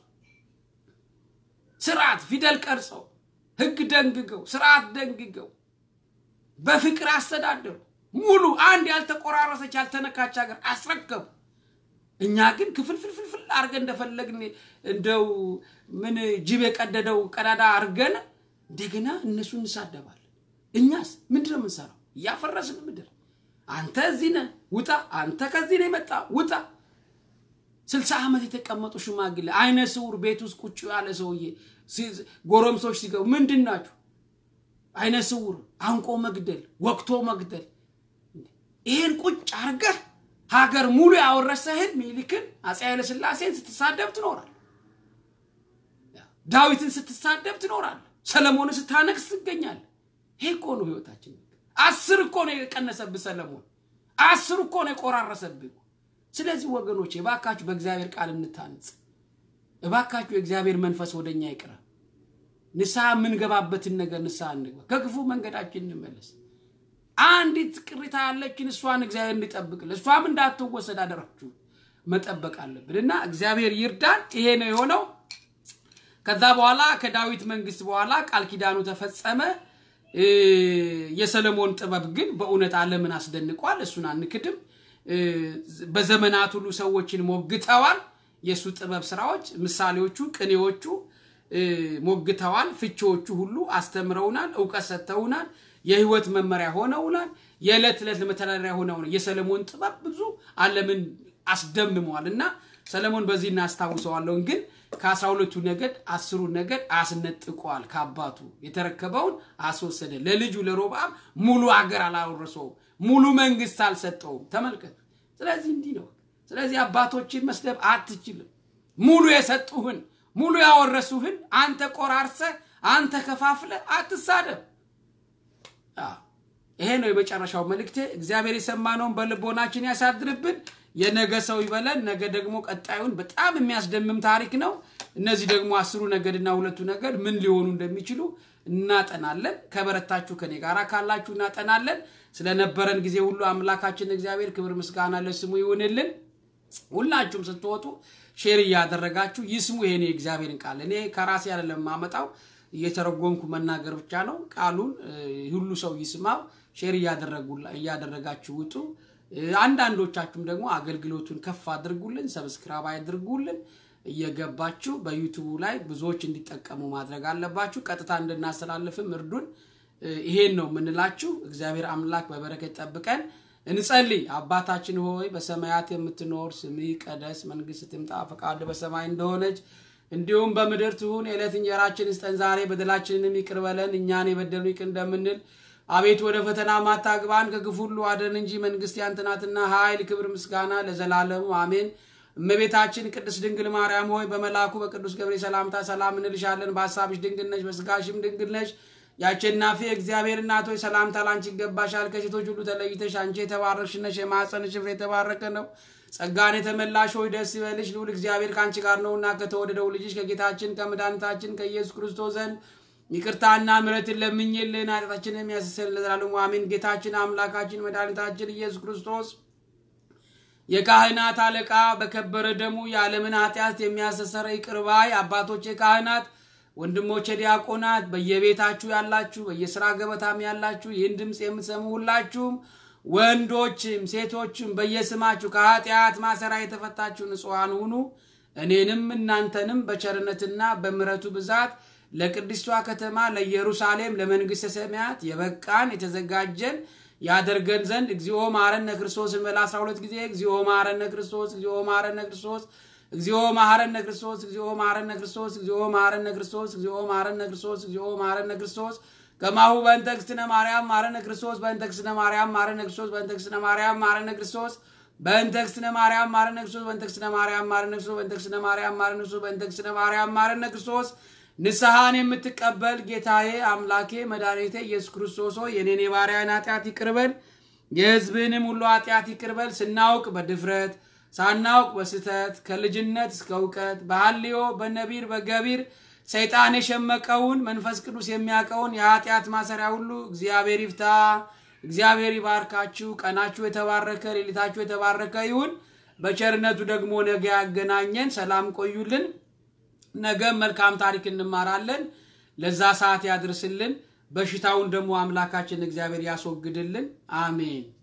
ስርዓት ፊደል ቀርጸው ህግ ደንግገው ስርዓት ደንግገው በፍቅር አስተዳደሩ። ሙሉ አንድ ያልተቆራረሰች ያልተነካች ሀገር አስረከቡ። እኛ ግን ክፍልፍልፍልፍል አድርገን እንደፈለግን እንደው ምን ጅብ የቀደደው ቀዳዳ አድርገን እንደገና እነሱ እንሳደባለን። እኛስ ምንድን ነው የምንሰራው? እያፈረስን ምድር። አንተ እዚህ ነህ ውጣ፣ አንተ ከዚህ ነው የመጣ ውጣ። ስልሳ ዓመት የተቀመጡ ሽማግሌ አይነ ስውር ቤት ውስጥ ቁጭ ያለ ሰውዬ ሲ- ጎረምሶች ሲገቡ ምንድን ናችሁ? አይነ ስውር አንቆ መግደል፣ ወቅቶ መግደል። ይህን ቁጭ አርገህ ሀገር ሙሉ ያወረሰህን ሚኒሊክን አፄ ኃይለ ሥላሴን ስትሳደብ ትኖራል። ዳዊትን ስትሳደብ ትኖራል። ሰለሞንን ስታነግስ ትገኛለህ። ይሄ እኮ ነው ህይወታችን። አስር እኮ ነው የቀነሰብህ ሰለሞን፣ አስር እኮ ነው የቆራረሰብህ። ስለዚህ ወገኖች እባካችሁ በእግዚአብሔር ቃል እንታንጽ። እባካችሁ የእግዚአብሔር መንፈስ ወደኛ ይቅረብ። ንስሐ የምንገባበትን ነገር ንስሐ እንግባ። ከክፉ መንገዳችን እንመለስ። አንዲት ቅሪታ ያለችን እሷን እግዚአብሔር እንዲጠብቅልን እሷም እንዳትወሰድ አደራችሁ መጠበቅ አለብን እና እግዚአብሔር ይርዳን። ይሄ ነው የሆነው። ከዛ በኋላ ከዳዊት መንግስት በኋላ ቃል ኪዳኑ ተፈጸመ። እ፣ የሰለሞን ጥበብ ግን በእውነት ዓለምን አስደንቋል። እሱን አንክድም። እ፣ በዘመናት ሁሉ ሰዎችን ሞግተዋል። የእሱ ጥበብ ስራዎች፣ ምሳሌዎቹ፣ ቅኔዎቹ እ፣ ሞግተዋል። ፍቺዎቹ ሁሉ አስተምረውናል፣ እውቀት ሰጥተውናል፣ የህይወት መመሪያ ሆነውናል፣ የዕለት ዕለት መተዳደሪያ ሆነውናል። የሰለሞን ጥበብ ብዙ ዓለምን አስደምመዋል እና ሰለሞን በዚህ እናስታውሰዋለውን ግን ከአስራ ሁለቱ ነገድ አስሩ ነገድ አስነጥቋል። ከአባቱ የተረከበውን አስወሰደ። ለልጁ ለሮብዓም ሙሉ አገር አላወረሰውም፣ ሙሉ መንግስት አልሰጠውም። ተመልከቱ። ስለዚህ እንዲህ ነው። ስለዚህ አባቶችን መስደብ አትችልም። ሙሉ የሰጡህን ሙሉ ያወረሱህን አንተ ቆራርሰ አንተ ከፋፍለ አትሳደብ። አዎ፣ ይሄ ነው የመጨረሻው መልእክቴ። እግዚአብሔር የሰማነውን በልቦናችን ያሳድርብን። የነገ ሰው ይበለን። ነገ ደግሞ ቀጣዩን በጣም የሚያስደምም ታሪክ ነው። እነዚህ ደግሞ አስሩ ነገድና ሁለቱ ነገድ ምን ሊሆኑ እንደሚችሉ እናጠናለን። ከበረታችሁ ከኔ ጋር ካላችሁ እናጠናለን። ስለነበረን ጊዜ ሁሉ አምላካችን እግዚአብሔር ክብር ምስጋና ለስሙ ይሁንልን። ሁላችሁም ስትወጡ ሼር እያደረጋችሁ ይስሙ ይሄን የእግዚአብሔርን ቃል። እኔ ከራሴ አይደለም የማመጣው እየተረጎምኩ መናገር ብቻ ነው። ቃሉን እ፣ ሁሉ ሰው ይስማው። ሼር እያደረጉላ- እያደረጋችሁ ውጡ። እ፣ አንዳንዶቻችሁም ደግሞ አገልግሎቱን ከፍ አድርጉልን፣ ሰብስክራይብ አድርጉልን። እየገባችሁ በዩቱቡ ላይ ብዙዎች እንዲጠቀሙ ማድረግ አለባችሁ። ቀጥታ እንድናስተላልፍም እርዱን። እ፣ ይሄን ነው የምንላችሁ። እግዚአብሔር አምላክ በበረከት ጠብቀን እንጸልይ። አባታችን ሆይ በሰማያት የምትኖር ስምህ ይቀደስ፣ መንግስት ትምጣ፣ ፈቃድ በሰማይ እንደሆነች እንዲሁም በምድር ትሁን። የዕለት እንጀራችን ስጠን ዛሬ፣ በደላችንንም ይቅር በለን እኛን የበደሉ ይቅር እንደምንል። አቤቱ ወደ ፈተና ማታግባን ከክፉ ሁሉ አድነን እንጂ መንግስት ያንተ ናትና ኃይል፣ ክብር፣ ምስጋና ለዘላለሙ አሜን። እመቤታችን ቅድስት ድንግል ማርያም ሆይ በመልአኩ በቅዱስ ገብርኤል ሰላምታ ሰላም እንልሻለን። በሀሳብሽ ድንግል ነሽ፣ በስጋሽም ድንግል ነሽ። የአሸናፊ እግዚአብሔር እናት ሆይ ሰላምታ ላንቺ ይገባሻል። ከሴቶች ሁሉ ተለይተሽ አንቺ የተባረክሽ ነሽ፣ የማኅፀንሽ ፍሬ የተባረከ ነው። ጸጋን የተመላሽ ሆይ ደስ ይበልሽ፣ ልዑል እግዚአብሔር ከአንቺ ጋር ነውና ከተወደደው ልጅሽ ከጌታችን ከመድኃኒታችን ከኢየሱስ ክርስቶስ ዘንድ ይቅርታና ምሕረትን ለምኝልን ኃጢአታችንን የሚያስተሰርይ ለዘላለሙ አሜን። ጌታችን አምላካችን መድኃኒታችን ኢየሱስ ክርስቶስ የካህናት አለቃ በከበረ ደሙ የዓለምን ኃጢአት የሚያስተሰርይ ይቅር ባይ አባቶች ካህናት፣ ወንድሞች ዲያቆናት፣ በየቤታችሁ ያላችሁ በየስራ ገበታም ያላችሁ ይህን ድምፅ የምትሰሙ ሁላችሁም ወንዶችም ሴቶችም በየስማችሁ ከኃጢአት ማሰራ የተፈታችሁ ንጹሐን ሁኑ። እኔንም እናንተንም በቸርነትና በምሕረቱ ብዛት ለቅድስቷ ከተማ ለኢየሩሳሌም ለመንግሥተ ሰማያት የበቃን የተዘጋጀን ያደርገን ዘንድ እግዚኦ መሐረነ ክርስቶስ እንበል አስራ ሁለት ጊዜ እግዚኦ መሐረነ ክርስቶስ እግዚኦ መሐረነ ክርስቶስ እግዚኦ መሐረነ ክርስቶስ እግዚኦ መሐረነ ክርስቶስ እግዚኦ መሐረነ ክርስቶስ እግዚኦ መሐረነ ክርስቶስ እግዚኦ መሐረነ ክርስቶስ ከማሁ በእንተ እግዝእትነ ማርያም ማረነ ክርስቶስ በእንተ እግዝእትነ ማርያም ማረነ ክርስቶስ በእንተ እግዝእትነ ማርያም ማረነ ክርስቶስ በእንተ እግዝእትነ ማርያም ማረነ ክርስቶስ በእንተ እግዝእትነ ማርያም ማረነ ክርስቶስ በእንተ እግዝእትነ ማርያም ማረነ ክርስቶስ በእንተ እግዝእትነ ማርያም ማረነ ክርስቶስ ንስሐን የምትቀበል ጌታዬ አምላኬ መድኃኒቴ ኢየሱስ ክርስቶስ ሆይ የኔን የባሪያን ኃጢአት ይቅርበል የሕዝብህንም ሁሉ ኃጢአት ይቅርበል። ስናውቅ በድፍረት ሳናውቅ በስተት ከልጅነት እስከ እውቀት በሐልዮ በነቢር በገቢር ሰይጣን የሸመቀውን መንፈስ ቅዱስ የሚያውቀውን የኃጢአት ማሰሪያ ሁሉ እግዚአብሔር ይፍታ። እግዚአብሔር ይባርካችሁ። ቀናችሁ የተባረከ ሌሊታችሁ የተባረከ ይሁን። በቸርነቱ ደግሞ ነገ ያገናኘን። ሰላም ቆዩልን። ነገም መልካም ታሪክ እንማራለን። ለዛ ሰዓት ያድርስልን። በሽታውን ደግሞ አምላካችን እግዚአብሔር ያስወግድልን። አሜን።